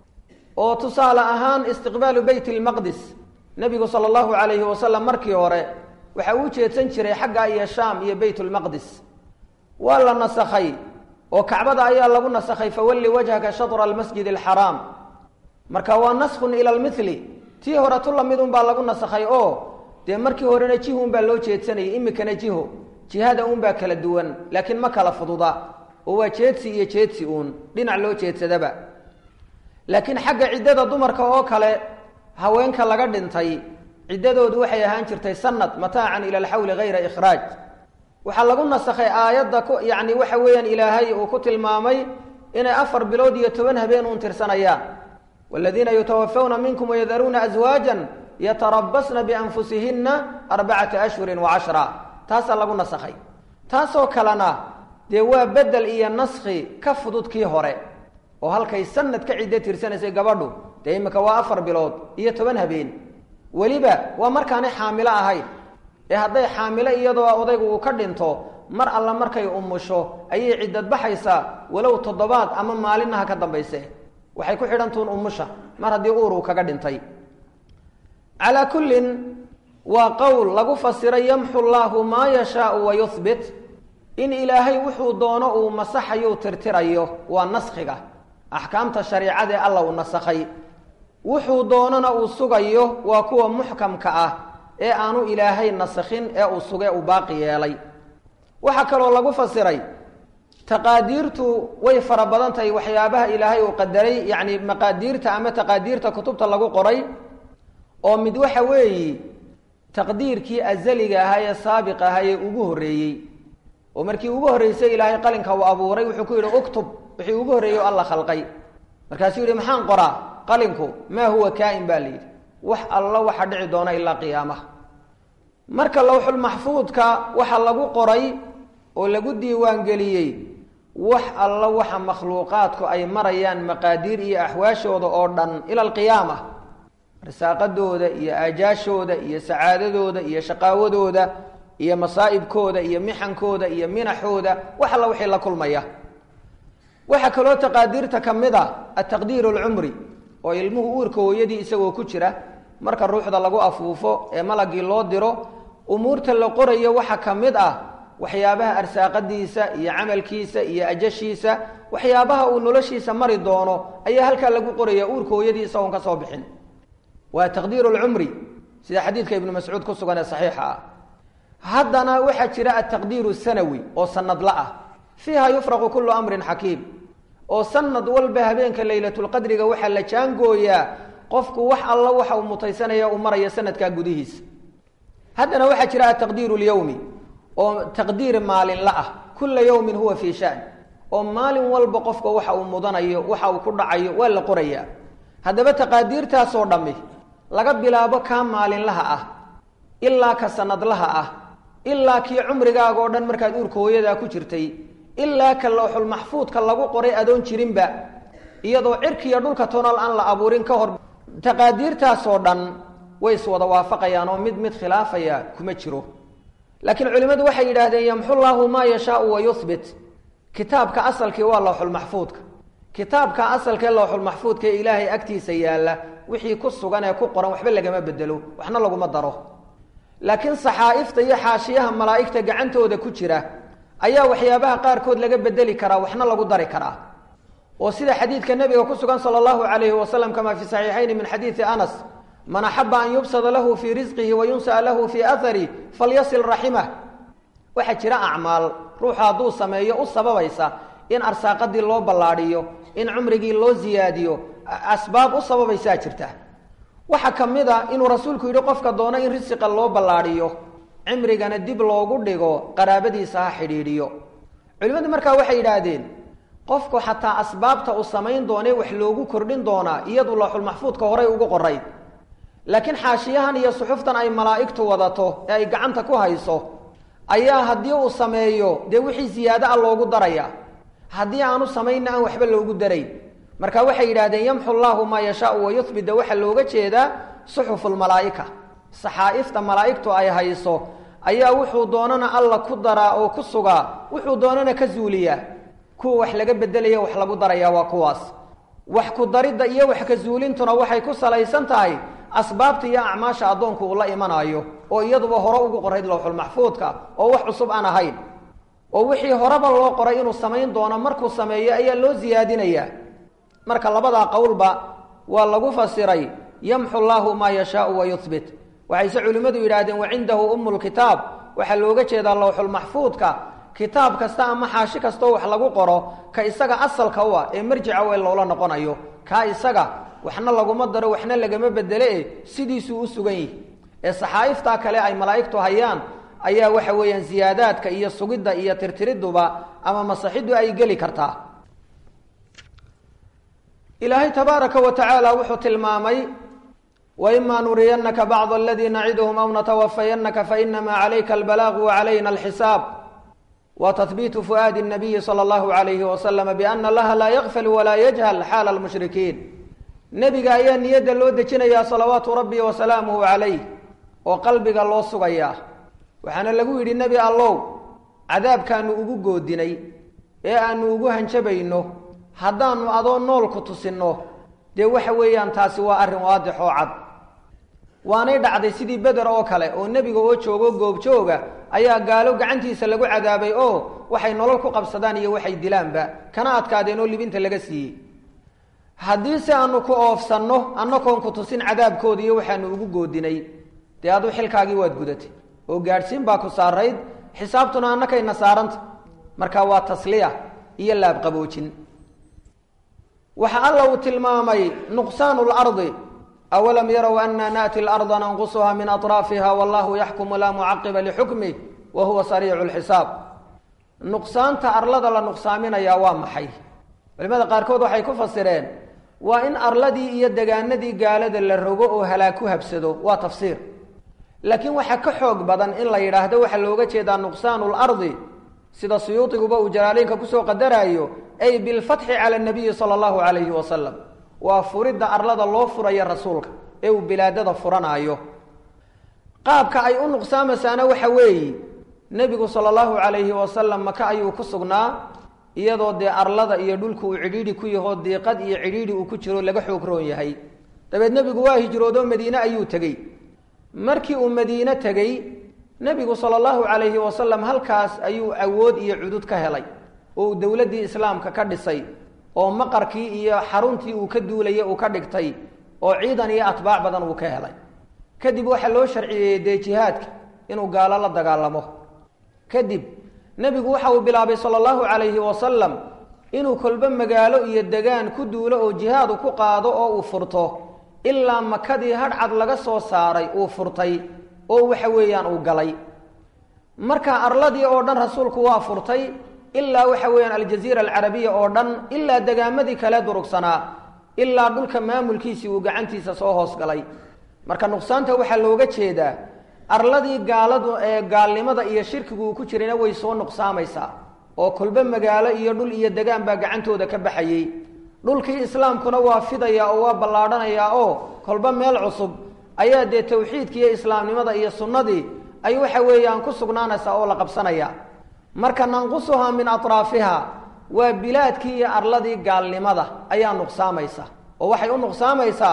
oo tusaale ahaan istiqbaalu beyt lmaqdis nebigu sala allahu calayhi wasalam markii hore waxa uu jeedsan jiray xagga iyo shaam iyo beyt lmaqdis waa la nasakhay oo kacbada ayaa lagu nasakhay fawalli wajhaka shatra almasjid alxaraam marka waa naskhun ila lmithli tii hore tu lamid unbaa lagu nasakhay oo dee markii horena jiho unbaa loo jeedsanayay imikana jiho jihada unbaa kala duwan laakiin ma kala fududa oo waa jeedsi iyo jeedsi uun dhinac loo jeedsadaba laakiin xagga ciddada dumarka oo kale haweenka laga dhintay ciddadoodu waxay ahaan jirtay sanad mataacan ila alxawli hayra ikhraaj waxaa lagu nasakhay aayadda ku yacni waxa weeyaan ilaahay uu ku tilmaamay inay afar bilood iyo toban habeen uun tirsanayaan waladiina yutawafawna minkum wayadaruuna aswaajan yatarabasna bianfusihinna arbacata ashhurin wa cashra taasaa lagu nasakhay taasoo kalena dee waa bedel iyo naskhi ka fudud kii hore oo halkay sanad ka ciddo tirsanaysay gabadhu dee imika waa afar bilood iyo toban habeen weliba waa markaanay xaamilo ahayn ee hadday xaamilo iyadoo odaygu uu ka dhinto mar alla markay umusho ayay ciddad baxaysaa walow toddobaad ama maalinnaha ka dambayse waxay ku xidhantuun umusha mar haddii uur uu kaga dhintay calaa kullin waa qowl lagu fasiray yamxu llaahu maa yashaau wa yuhbit in ilaahay wuxuu doono uu masaxayu tirtirayo waa naskhiga axkaamta shariicadaee alla uu nasakhay wuxuu doonona uu sugayo waa kuwa muxkamka ah ee aanu ilaahay nasakhin ee uu sugee uu baaqi yeelay waxaa kaloo lagu fasiray taqaadiirtu way fara badan tahay waxyaabaha ilaahay uu qadaray yacni maqaadiirta ama taqaadiirta kutubta lagu qoray oo mid waxa weeyi taqdiirkii azaliga ahaa ee saabiq ahaa ee ugu horreeyey oo markii ugu horreysay ilaahay qalinka uu abuuray wuxuu ku yidhi uktub wixii ugu horreeyey o alla khalqay markaasuu yidhi maxaan qoraa qalinku maa huwa kaa-in baa la yidhi wax alla waxa dhici doona ilaa qiyaamaha marka lawxulmaxfuudka waxa lagu qoray oo lagu diiwaangeliyey wax alla waxa makhluuqaadku ay marayaan maqaadiir iyo axwaashooda oo dhan ila alqiyaama risaaqadooda iyo aajaashooda iyo sacaadadooda iyo shaqaawadooda iyo masaa'ibkooda iyo mixankooda iyo minaxooda wax alla wixii la kulmaya waxaa kaloo taqaadiirta ka mid a ataqdiir alcumri oo ilmuhu uurka hooyadii isagoo ku jira marka ruuxda lagu afuufo ee malagii loo diro umuurta la qorayo waxaa ka mid ah waxyaabaha arsaaqadiisa iyo camalkiisa iyo ajashiisa waxyaabaha uu noloshiisa mari doono ayaa halkaa lagu qoraya uurka hooyadii isagoon ka soo bixin waa taqdiir lcumri sida xadiidka ibnu mascuud ku sugan ee saxiixa ah haddana waxaa jira ataqdiiru sanawi oo sanadla ah fiiha yufraqu kullu amrin xakiim oo sanad walba habeenka laylatulqadriga waxaa la jaangooyaa qofku wax alla waxa uu mutaysanaya uu maraya sanadkaa gudihiisa haddana waxaa jira ataqdiiru lyowmi oo taqdiir maalinla ah kulla yowmin huwa fii shan oo maalin walba qofka waxa uu mudanayo waxa uu ku dhacayo waa la qorayaa haddaba taqaadiirtaasoo dhammi laga bilaabo kaa maalinlaha ah ilaa ka sanadlaha ah ilaa kii cumrigaaga oo dhan markaad uurka hooyadaa ku jirtay ilaa ka lowxulmaxfuudka lagu qoray adoon jirinba iyadoo cirkiiyo dhulka tonal aan la abuurin ka hor taqaadiirtaasoo dhan way iswada waafaqayaan oo mid mid khilaafaya kuma jiro laakiin culimmadu waxay yidhaahdeen yamxu llaahu maa yashaau wa yuhbit kitaabka asalkii waa lowxulmaxfuudka kitaabka asalkee lowxulmaxfuudka ee ilaahay agtiisa yaalla wixii ku sugan ee ku qoran waxba lagama bedelo waxna laguma daro laakiin saxaa'ifta iyo xaashiyaha malaa'igta gacantooda ku jira ayaa waxyaabaha qaarkood laga bedeli karaa waxna lagu dari karaa oo sida xadiidka nebiga ku sugan sala allahu calayhi wasalam kamaa fi saxiixayni min xadiidi anas man axaba an yubsada lahu fii risqihi wa yunsa'a lahu fii ahari falyasil raximah waxaa jira acmaal ruuxu hadduu sameeyo u sababaysa in arsaaqadii loo ballaadhiyo in cumrigii loo siyaadiyo asbaab u sababaysaa jirta waxaa ka mid a inuu rasuulku yidhi qofka doono in risiqa loo ballaadhiyo cimrigana dib loogu dhigo qaraabadiisa ha xidhiidhiyo culimmadu markaa waxay yidhaahdeen qofku xataa asbaabta uu samayn doonee wax loogu kordhin doonaa iyadu looxulmaxfuudka horay ugu qoray laakiin xaashiyahan iyo suxuftan ay malaa'igtu wadato ee ay gacanta ku hayso ayaa haddii uu sameeyo dee wixii siyaado a loogu daraya haddii aanu samaynna aan waxba loogu darayn marka waxay yidhahdeen yamxu llaahu maa yashaau wayuhbida waxaa looga jeedaa suxufulmalaa'ika saxaa'ifta malaa'igtu ay hayso ayaa wuxuu doonana alla ku daraa oo ku sugaa wuxuu doonana ka zuuliyaa kuwa wax laga bedelaya wax lagu darayaa waa kuwaas wax ku daridda iyo wax ka zuulintuna waxay ku salaysan tahay asbaabta iyo acmaasha addoonku uu la imanaayo oo iyaduba hore ugu qorayd lowxulmaxfuudka oo wax cusub aan ahayn oo wixii horeba loo qoray inuu samayn doono markuu sameeyo ayaa loo siyaadinayaa marka labadaa qowlba waa lagu fasiray yamxu llaahu maa yashaau wa yuhbit waxayse culimmadu yidhaahdeen wacindahu ummulkitaab waxaa looga jeedaa lowxulmaxfuudka kitaab kasta ama xaashi kastoo wax lagu qoro ka isaga asalka u ah ee marjica weel loola noqonayo kaa isaga waxna laguma daro waxna lagama bedele e sidiisuu u sugan yihi ee saxaa'iftaa kale ay malaa'igtu hayaan ayaa waxa weeyaan siyaadaadka iyo sugidda iyo tirtiriduba ama masaxiddu ay geli kartaa ilaahay tabaaraka wa tacaala wuxuu tilmaamay waimaa nuriyannaka bacd aladii naciduhum aw natawafayannaka fainamaa calayka albalaaqu wacalayna alxisaab wa tahbiitu fu'aadi الnabiyi salى اllahu alayhi waslama biana laha laa yakfal walaa yajhal xaala almushrikiin nebiga ayaa niyadda loo dejinayaa salawaatu rabbi wasalaamuhu calayh oo qalbiga loo sugayaa waxaana lagu yidhi nebi allow cadaabkaanu ugu goodinay ee aanu ugu hanjabayno haddaanu adoo nool ku tusinno dee waxa weeyaan taasi waa arrin waadix oo cad waanay dhacday sidii beder oo kale oo nebiga oo joogo goobjooga ayaa gaalo gacantiisa lagu cadaabay oo waxay nolol ku qabsadaan iyo waxay dilaanba kana adkaadeen oo libinta laga siiyey haddii se aanu ku oofsanno annakoon ku tusin cadaabkooda iyo waxaanu ugu goodinay dee aduu xilkaagii waad gudatay oo gaadhsiin baa ku saarayd xisaabtuna annakayna saaranta marka waa tasliya iyo laabqaboojin waxa alla uu tilmaamay nuqsaanu lardi awalam yarow anna naati larda nanqusuha min atraafiha wallahu yaxkumu laa mucaqiba lixukmih wa huwa sariicu lxisaab nuqsaanta arlada la nuqsaaminayaa waa maxay culimada qaarkood waxay ku fasireen waa in arladii iyo degaanadii gaalada la rogo oo halaag ku habsado waa tafsiir laakiin waxaa ka xoog badan in la yidhaahdo waxaa looga jeedaa nuqsaanu lardi sida suyuudiguba uu jalaaleynka kusoo qadaraayo ay bilfatxi cala nabiyi sala allahu calayhi wasalam waa furidda arlada loo furayo rasuulka ee uu bilaadada furanaayo qaabka ay u nuqsaamasaana waxa weeye nebigu sala allahu calayhi wasalam maka ayuu ku sugnaa iyadoo dee arlada iyo dhulku uu cidhiidhi ku yahoo diiqad iyo cidhiidhi uu ku jiro laga xoog roon yahay dabeed nebigu waa hijroodoo madiine ayuu tegey markii uu madiine tegey nebigu sala allahu calayhi wasalam halkaas ayuu awood iyo cudud ka helay oo uu dowladdii islaamka ka dhisay oo maqarkii iyo xaruntii uu ka duulayay uu ka dhigtay oo ciidan iyo atbaac badan uu ka helay kadib waxaa loo sharciyeeyey dee jihaadka inuu gaalo la dagaalamo kadib nebigu waxa uu bilaabay sala allahu calayhi wasalam inuu kolba magaalo iyo degaan ku duulo oo jihaadu ku qaado oo uu furto ilaa makadii hadhcad laga soo saaray uu furtay oo waxa weeyaan uu galay marka arladii oo dhan rasuulku waa furtay ilaa waxa weeyaan aljaziira alcarabiya oo dhan ilaa degaamadii kale durugsanaa ilaa dhulka maamulkiisii uu gacantiisa soo hoos galay marka nuqsaanta waxaa looga jeedaa arladii gaaladu ee gaalnimada iyo shirkigu uu ku jirayna way soo nuqsaamaysaa oo kolba magaalo iyo dhul iyo degaan baa gacantooda ka baxayey dhulkii islaamkuna waa fidaya oo waa ballaadhanayaa oo kolba meel cusub ayaa dee tawxiidki iyo islaamnimada iyo sunnadii ay waxa weeyaan ku sugnaanaysaa oo la qabsanaya marka nanqusuhaa min atraafiha waa bilaadkii iyo arladii gaalnimada ayaa nuqsaamaysa oo waxay u nuqsaamaysaa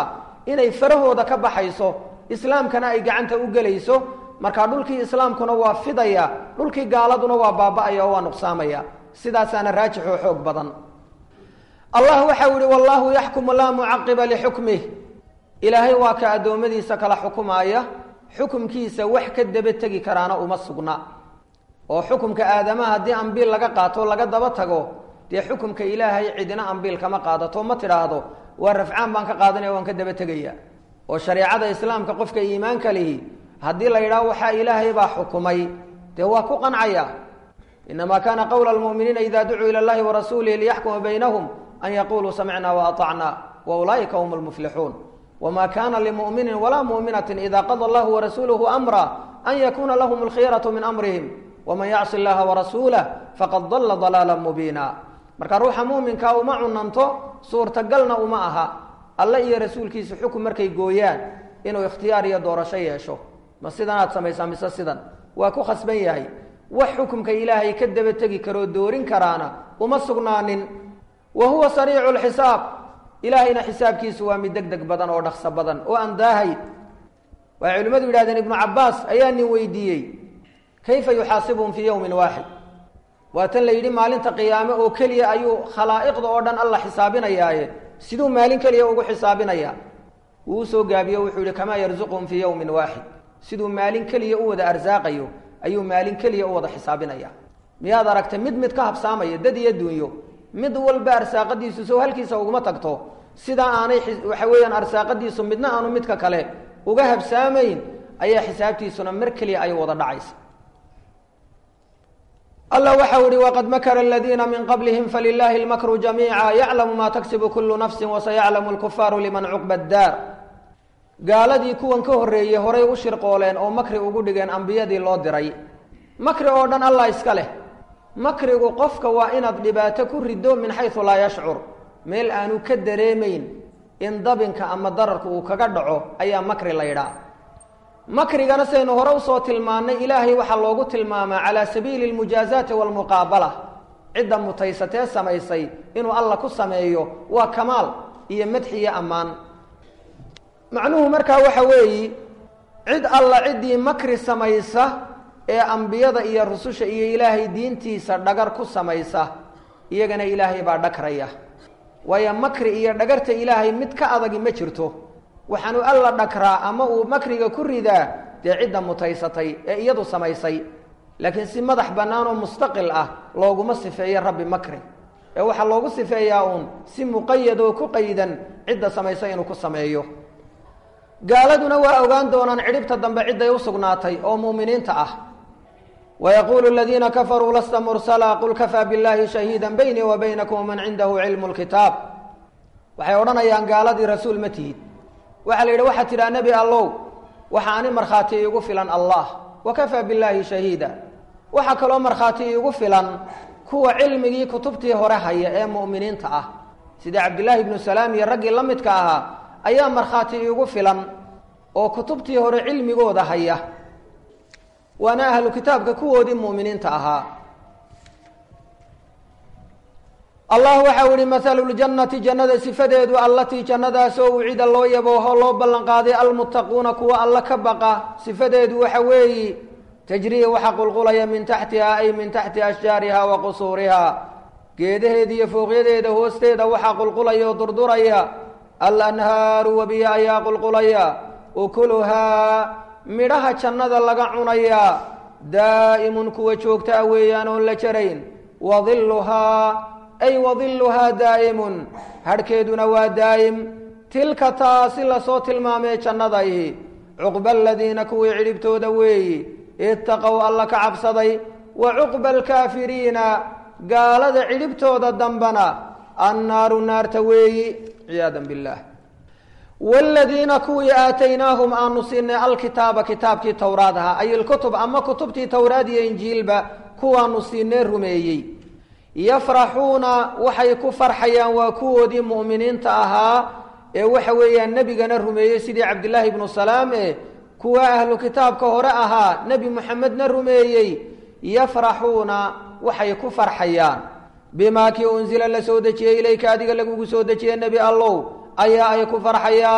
inay farahooda ka baxayso islaamkana ay gacanta u gelayso markaa dhulkii islaamkuna waa fidaya dhulkii gaaladuna waa baaba'aya oo waa nuqsaamaya sidaasaana raajix oo xoog badan allah waxau yihi wallahu yaxkumu laa mucaqiba lixukmih ilaahay waa ka addoommadiisa kala xukumaaya xukumkiisa wax ka daba tegi karaana uma sugna oo xukumka aadamaha haddii ambiil laga qaato laga daba tago dee xukumka ilaahay cidina ambiil kama qaadato ma tidhaahdo waa rafcaan baan ka qaadanaya waan ka daba tegaya oo shareecada islaamka qofka iimaanka lihi haddii la yidhaho waxaa ilaahay baa xukumay dee waa ku qancaya inamaa kaana qowla lmu'miniina ida ducuu ila llahi warasuulihi liyaxkuma baynahum an yaquluu samicna waatacna wa ulaa'ika hum lmuflixuun wma kana limu'minin walaa mu'minatin ida qada allahu warasuuluhu amra an yakuna lahum alkhiyaratu min amrihim waman yacsi llaha warasuulah faqad dalla dalaala mubiina marka ruuxa muuminkaa uma cunanto suurtagalna uma aha alle iyo rasuulkiisa xukun markay gooyaan inuu ikhtiyaar iyo doorasho yeesho ma sidanaad samaysaa mise sidan waa ku khasban yahay wax xukumka ilaahay ka daba tegi karoo doorin karaana uma sugnaanin wa huwa sariicu lxisaab ilaahayna xisaabkiisu waa mid deg deg badan oo dhaqso badan oo aan daahay waxay culimmadu yidhahdeen ibnu cabbaas ayaa nin weydiiyey kayfa yuxaasibuhum fii yowmin waaxid waa tan la yidhi maalinta qiyaame oo keliya ayuu khalaa'iqda oo dhan alla xisaabinayaaye siduu maalin keliya ugu xisaabinayaa wuu usoo gaabiyo wuxuu yihi kamaa yarzuquhum fii yowmin waaxid siduu maalin keliya u wada arsaaqayo ayuu maalin keliya u wada xisaabinaya miyaad aragtay mid mid ka habsaamaya dad iyo dunyo mid walba arsaaqadiisu sow halkiisa uguma tagto sidaa aanay waxa weeyaan arsaaqadiisu midna aanu midka kale uga habsaamayn ayaa xisaabtiisuna mar keliya ay wada dhacaysa allah waxau ihi waqad makara aladiina min qablihim falilaahi lmakru jamiica yaclamu maa taksibu kulu nafsi wasayaclamu lkufaaru liman cuqba daar gaaladii kuwan ka horreeyey horay u shirqooleen oo makri ugu dhigeen ambiyadii loo diray makri oo dhan allah iska leh makrigu qofka waa inaad dhibaato ku riddo min xaysu laa yashcur meel aanu ka dareemayn in dabinka ama dararku uu kaga dhaco ayaa makri la ydhaa makrigana saynu hore usoo tilmaannay ilaahay waxaa loogu tilmaamaa calaa sabiili lmujaazaati waalmuqaabala cidda mutaysatee samaysay inuu alla ku sameeyo waa kamaal iyo madxi iyo ammaan macnuhu markaa waxa weeyi cid alla ciddii makri samaysa ee ambiyada iyo rususha iyo ilaahay diintiisa dhagar ku samaysa iyagana ilaahay baa dhagraya waayo makri iyo dhagarta ilaahay mid ka adagi ma jirto waxaanu alla dhagraa ama uu makriga ku ridaa dee cidda mutaysatay ee iyadu samaysay laakiin si madax bannaan oo mustaqil ah looguma sifeeyo rabbi makri ee waxaa loogu sifeeyaa uun si muqayad oo ku qaydan cidda samaysa inuu ku sameeyo gaaladuna waa ogaan doonaan cidhibta dambe cidday u sugnaatay oo mu'miniinta ah ويقول الذين كفروا لست مرسلا قل كفى بالله شهيدا بيني وبينكم ومن عنده علم الكتاب waxay odhanayaan gaaladii rasuul ma tihid waxaa la yidhi waxaad tidhaha nebi allow waxa ani markhaati iigu filan allah wakafaa billaahi shahiida waxaa kaloo markhaati iigu filan kuwa cilmigii kutubtii hore haya ee mu'miniinta ah sida cabdillaahi ibnu salaam iyo raggii la midka ahaa ayaa markhaati iigu filan oo kutubtii hore cilmigooda haya waana ahlu kitaabka kuwoodii mu'miniinta ahaa allah waxau ihi mahalu ljannati jannada sifadeedu allatii jannadaasoo ucida loo yabooho loo ballanqaaday almuttaquuna kuwa alla ka baqa sifadeedu waxa weeyi tajrii waxa qulqulaya min taxtiha ay min taxti ashjaariha wa qusuuriha geedaheeda iyo fooqyadeeda hoosteeda waxaa qulqulaya oo durduraya alanhaaru webiya ayaa qulqulaya ukuluhaa midhaha jannada laga cunayaa daa'imun kuwa joogtaa weeyaan oon la jarayn wadilluhaa ay wadilluhaa daa'imun hadhkeeduna waa daa'im tilka taasi lasoo tilmaamee jannadayhi cuqba aladiina kuwii cidhibtooda weeyi itaqow alla ka cabsaday wa cuqba alkaafiriina gaalada cidhibtooda dambana annaaru naarta weeyi ciyaadan billaah wladiina kuwii aataynaahum aanu siinay alkitaaba kitaabkii towraad ahaa ay ilkutub ama kutubtii towraad iyo injiilba kuwaanu siinee rumeeyey yafraxuuna waxay ku farxayaan waa kuwoodii mu'miniinta ahaa ee waxa weeyaan nebigana rumeeyey sidii cabdillaahi ibnu salaam e kuwa ahlu kitaabka hore ahaa nebi muxamedna rumeeyey yafraxuuna waxay ku farxayaan bimaa kii unsila la soo dejiyey ilayka adiga lagugu soo dejiye nebi allow ayaa ay ku farxayaan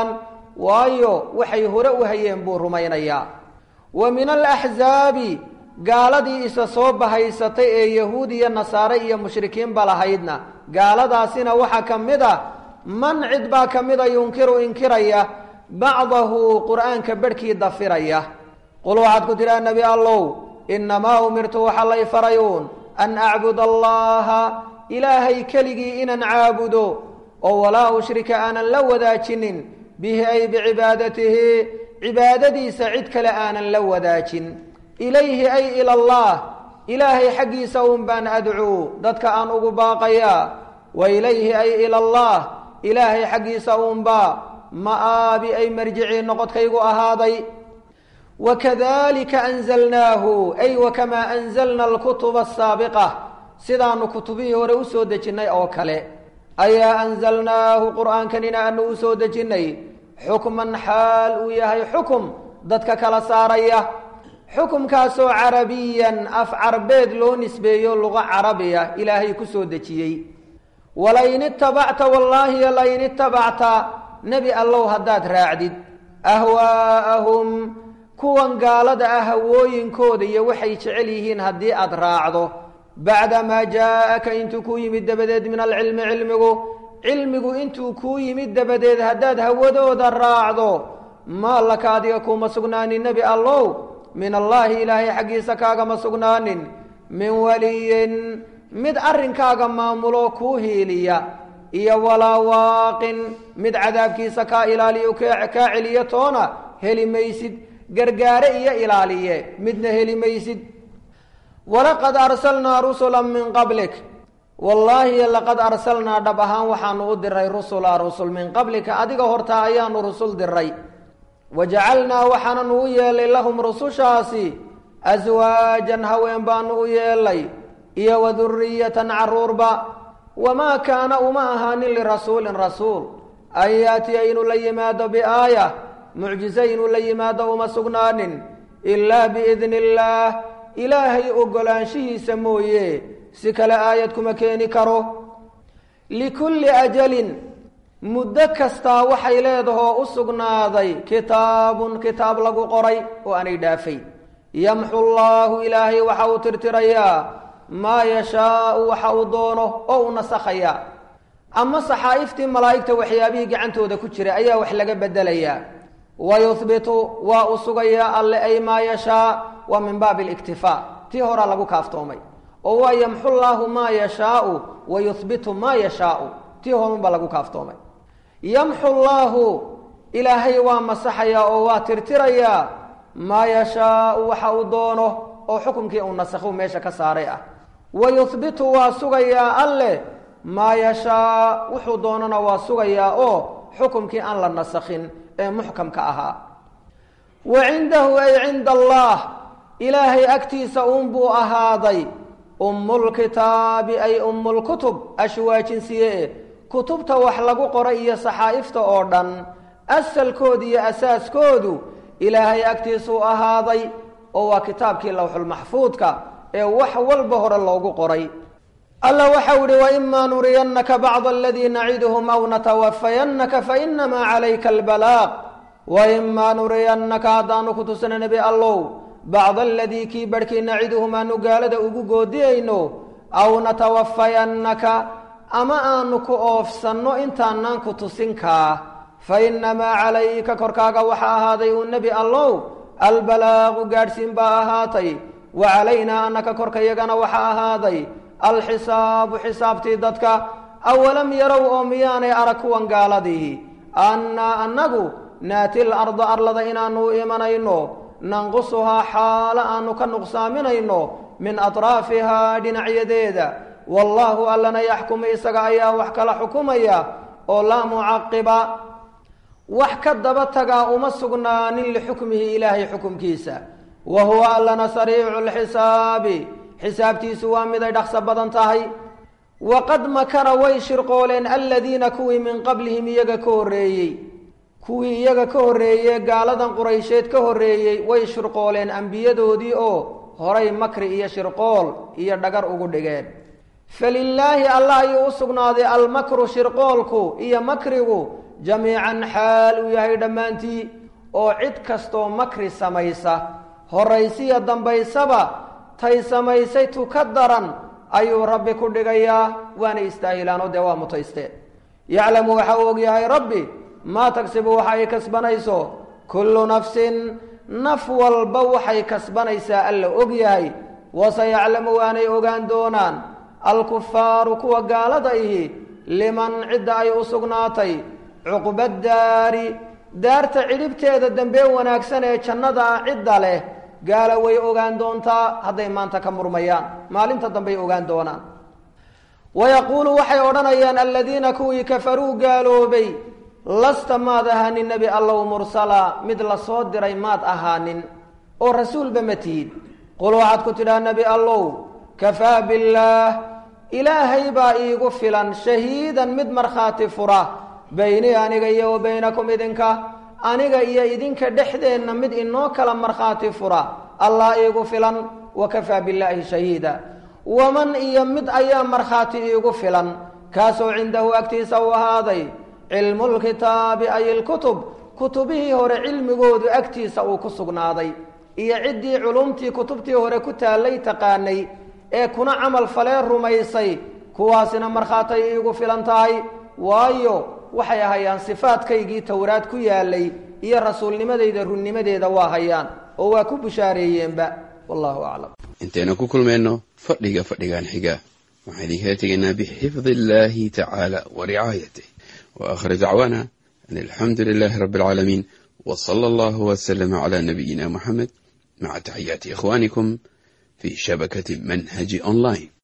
waayo waxay hore u hayeen buu rumaynayaa wa min alaxzaabi gaaladii isa soo bahaysatay ee yahuud iyo nasaare iyo mushrikiinba lahaydna gaaladaasina waxaa ka mid a man cid baa ka mida yunkiru inkiraya bacdahu qur'aanka bedhkii dafiraya qul waxaad ku tidhaha nebi allow innamaa umirtu waxa lay farayuun an acbud allaha ilaahay keligii inaan caabudo oo walaa ushrika aanan la wadaajinin bihi ay bicibaadatihi cibaadadiisa cid kale aanan la wadaajin ilayhi ay ila allah ilaahay xaggiisa un baan adcuu dadka aan ugu baaqayaa wa ilayhi ay ila allah ilaahay xaggiisa unbaa ma'aabi ay marjicii noqodkaygu ahaaday wakadalika anzalnaahu ay wakamaa anzalna alkutuba asaabiqa sidaanu kutubihii hore usoo dejinnay oo kale ayaa anzalnaahu qur'aankanina aanu u soo dejinnay xukman xaal uu yahay xukum dadka kala saaraya xukumkaasoo carabiyan af carbeed loo nisbeeyo luqa carabiya ilaahay ku soo dejiyey walain itabacta wallaahi lain itabacta nebi allow haddaad raacdid ahwaa'ahum kuwan gaalada ah hawooyinkooda iyo waxay jecel yihiin haddii aad raacdo bacdamaa jaa-aka intuu kuu yimid dabadeed min alcilmi cilmigu cilmigu intuu kuu yimid dabadeed haddaad hawadooda raacdo maa laka adiga kuuma sugnaanin nebi allow min allaahi ilaahay xaggiisa kaagama sugnaanin min waliyin mid arrinkaaga maamulo kuu hiiliya iyo walaa waaqin mid cadaabkiisa kaa ilaaliyo kaa celiyo toona heli maysid gargaare iyo ilaaliye midna heli maysid walaqad arsalnaa rusula min qablik wallaahi laqad arsalnaa dhab ahaan waxaanu u diray rusula rusul min qablika adiga hortaa ayaanu rusul diray wajacalnaa waxaananu u yeelay lahum rusushaasi aswaajan haween baanu u yeelay iyo waduriyatan caruurba wamaa kaana uma ahaanin lirasuulin rasuul an yaatiya inuu la yimaado biaaya mucjize inuu la yimaado uma sugnaanin ilaa biidni illaah ilaahay ogolaanshihiisa mooye si kale aayad kuma keeni karo likulli ajalin muddo kastaa waxay leedahoo u sugnaaday kitaabun kitaab lagu qoray oo aanay dhaafay yamxu llaahu ilaahay waxa uu tirtirayaa maa yashaau waxa uu doono oo u nasakhayaa ama saxaa'iftii malaa'igta waxyaabihii gacantooda ku jira ayaa wax laga bedelayaa wa yuhbitu waa u sugayaa alle ay maa yashaa waa min baabi aliktifaa tii horaa lagu kaaftoomay oo waa yamxu llaahu maa yashaau wa yuhbitu maa yashaau tii horunbaa lagu kaaftoomay yamxu llaahu ilaahay waa masaxayaa oo waa tirtirayaa maa yashaau waxa uu doono oo xukumkii uu nasakhu meesha ka saaray ah wa yuhbitu waa sugayaa alleh maa yashaa wuxuu doonana waa sugayaa oo xukumkii aan la nasakhin ee muxkamka ahaa wa cindahu ay cinda allah ilaahay agtiisa uunbuu ahaaday ummulkitaabi ay ummulkutub ashwaajinsiye kutubta wax lagu qoray iyo saxaa'ifta oo dhan asalkooda iyo asaaskoodu ilaahay agtiisuu ahaaday oo waa kitaabkii lawxulmaxfuudka ee wax walba hore loogu qoray alla waxau ihi waimaa nuriyannaka bacda aladii naciduhum aw natawafayannaka fainamaa calayka albalaaq waimaa nuriyannaka haddaanu ku tusana nebi allow bacda aladii kii barhkii naciduhum aanu gaalada ugu goodiyayno aw natawafayannaka ama aanu ku oofsanno intaanaan ku tusinkaa fainamaa calayka korkaaga waxaa ahaaday uu nebi allow albalaaqu gaadhsiin baa ahaatay wa calaynaa annaka korkayagana waxaa ahaaday alxisaabu xisaabtii dadka awalam yarow oo miyaanay arag kuwan gaaladihi annaa annagu naati larda arlada inaanu u imanayno nanqusuhaa xaalo aanu ka nuqsaaminayno min atraafihaa dhinacyadeeda wallaahu allana yaxkumu isaga ayaa wax kala xukumaya oo laa mucaqiba wax ka daba tagaa uma sugnaanin lixukmihi ilaahay xukumkiisa wa huwa allana sariicu lxisaabi xisaabtiisu waa miday dhaqso badan tahay waqad makara way shirqooleen aladiina kuwii min qablihim iyaga ka horreeyey kuwii iyaga ka horreeyey gaaladan quraysheed ka horreeyey way shirqooleen ambiyadoodii oo horay makri iyo shirqool iyo dhagar ugu dhigeen falilaahi allah ayuu u sugnaaday almakru shirqoolku iyo makrigu jamiican xaal uu yahay dhammaantii oo cid kastoo makri samaysa horaysiya dambaysaba tay samaysay tu ka daran ayuu rabbi ku dhigayaa waana istaahilaanoo dee waa mutaysteen yaclamu waxa uu ogyahay rabbi maa tagsibu waxa ay kasbanayso kullu nafsin naf walba waxay kasbanaysaa alla ogyahay waseyaclamu waanay ogaan doonaan alkufaaru kuwa gaalada ihi liman cidda ay u sugnaatay cuqbadaari daarta cidhibteeda dambee wanaagsan ee jannada ah cidda leh gaala way ogaan doontaa hadday maanta ka murmayaan maalinta dambey ogaan doonaan wayaquulu waxay odhanayaan aladiina kuwii kafaruu gaaloobay lasta maad ahaanin nebi allow mursala mid la soo diray maad ahaanin oo rasuulba ma tihid qul waxaad ku tidhaha nebi allow kafaa billaah ilaahay baa iigu filan shahiidan mid markhaati fura baynii aniga iyo wa baynakum idinka aniga iyo idinka dhexdeenna mid inoo kala markhaati fura allah iigu filan wa kafaa billaahi shahiida waman iyo mid ayaa markhaati iigu filan kaasoo cindahu agtiisa u ahaaday cilmulkitaabi ay ilkutub kutubihii hore cilmigoodu agtiisa uu ku sugnaaday iyo ciddii culumtii kutubtii hore ku taallay taqaanay ee kuna camal falee rumaysay kuwaasina markhaatay iigu filan tahay waayo waxay hayaan sifaadkaygii towraad ku yaalay iyo rasuulnimadayda runnimadeeda waa hayaan oo waa ku bushaareeyeenba wallahu aclam intaynu ku kulmayno fadhiga fadhigan xiga waxaan idinkala tegaynaa bixifdi illaahi tacaala wa ricaayatih wa aakhir dacwaana an alxamdu lilaahi rabbi alcaalamiin wa sala allahu wasalama calaa nabiyina muxamed maca taxiyaati ikhwaanikum fi shabakati manhaji online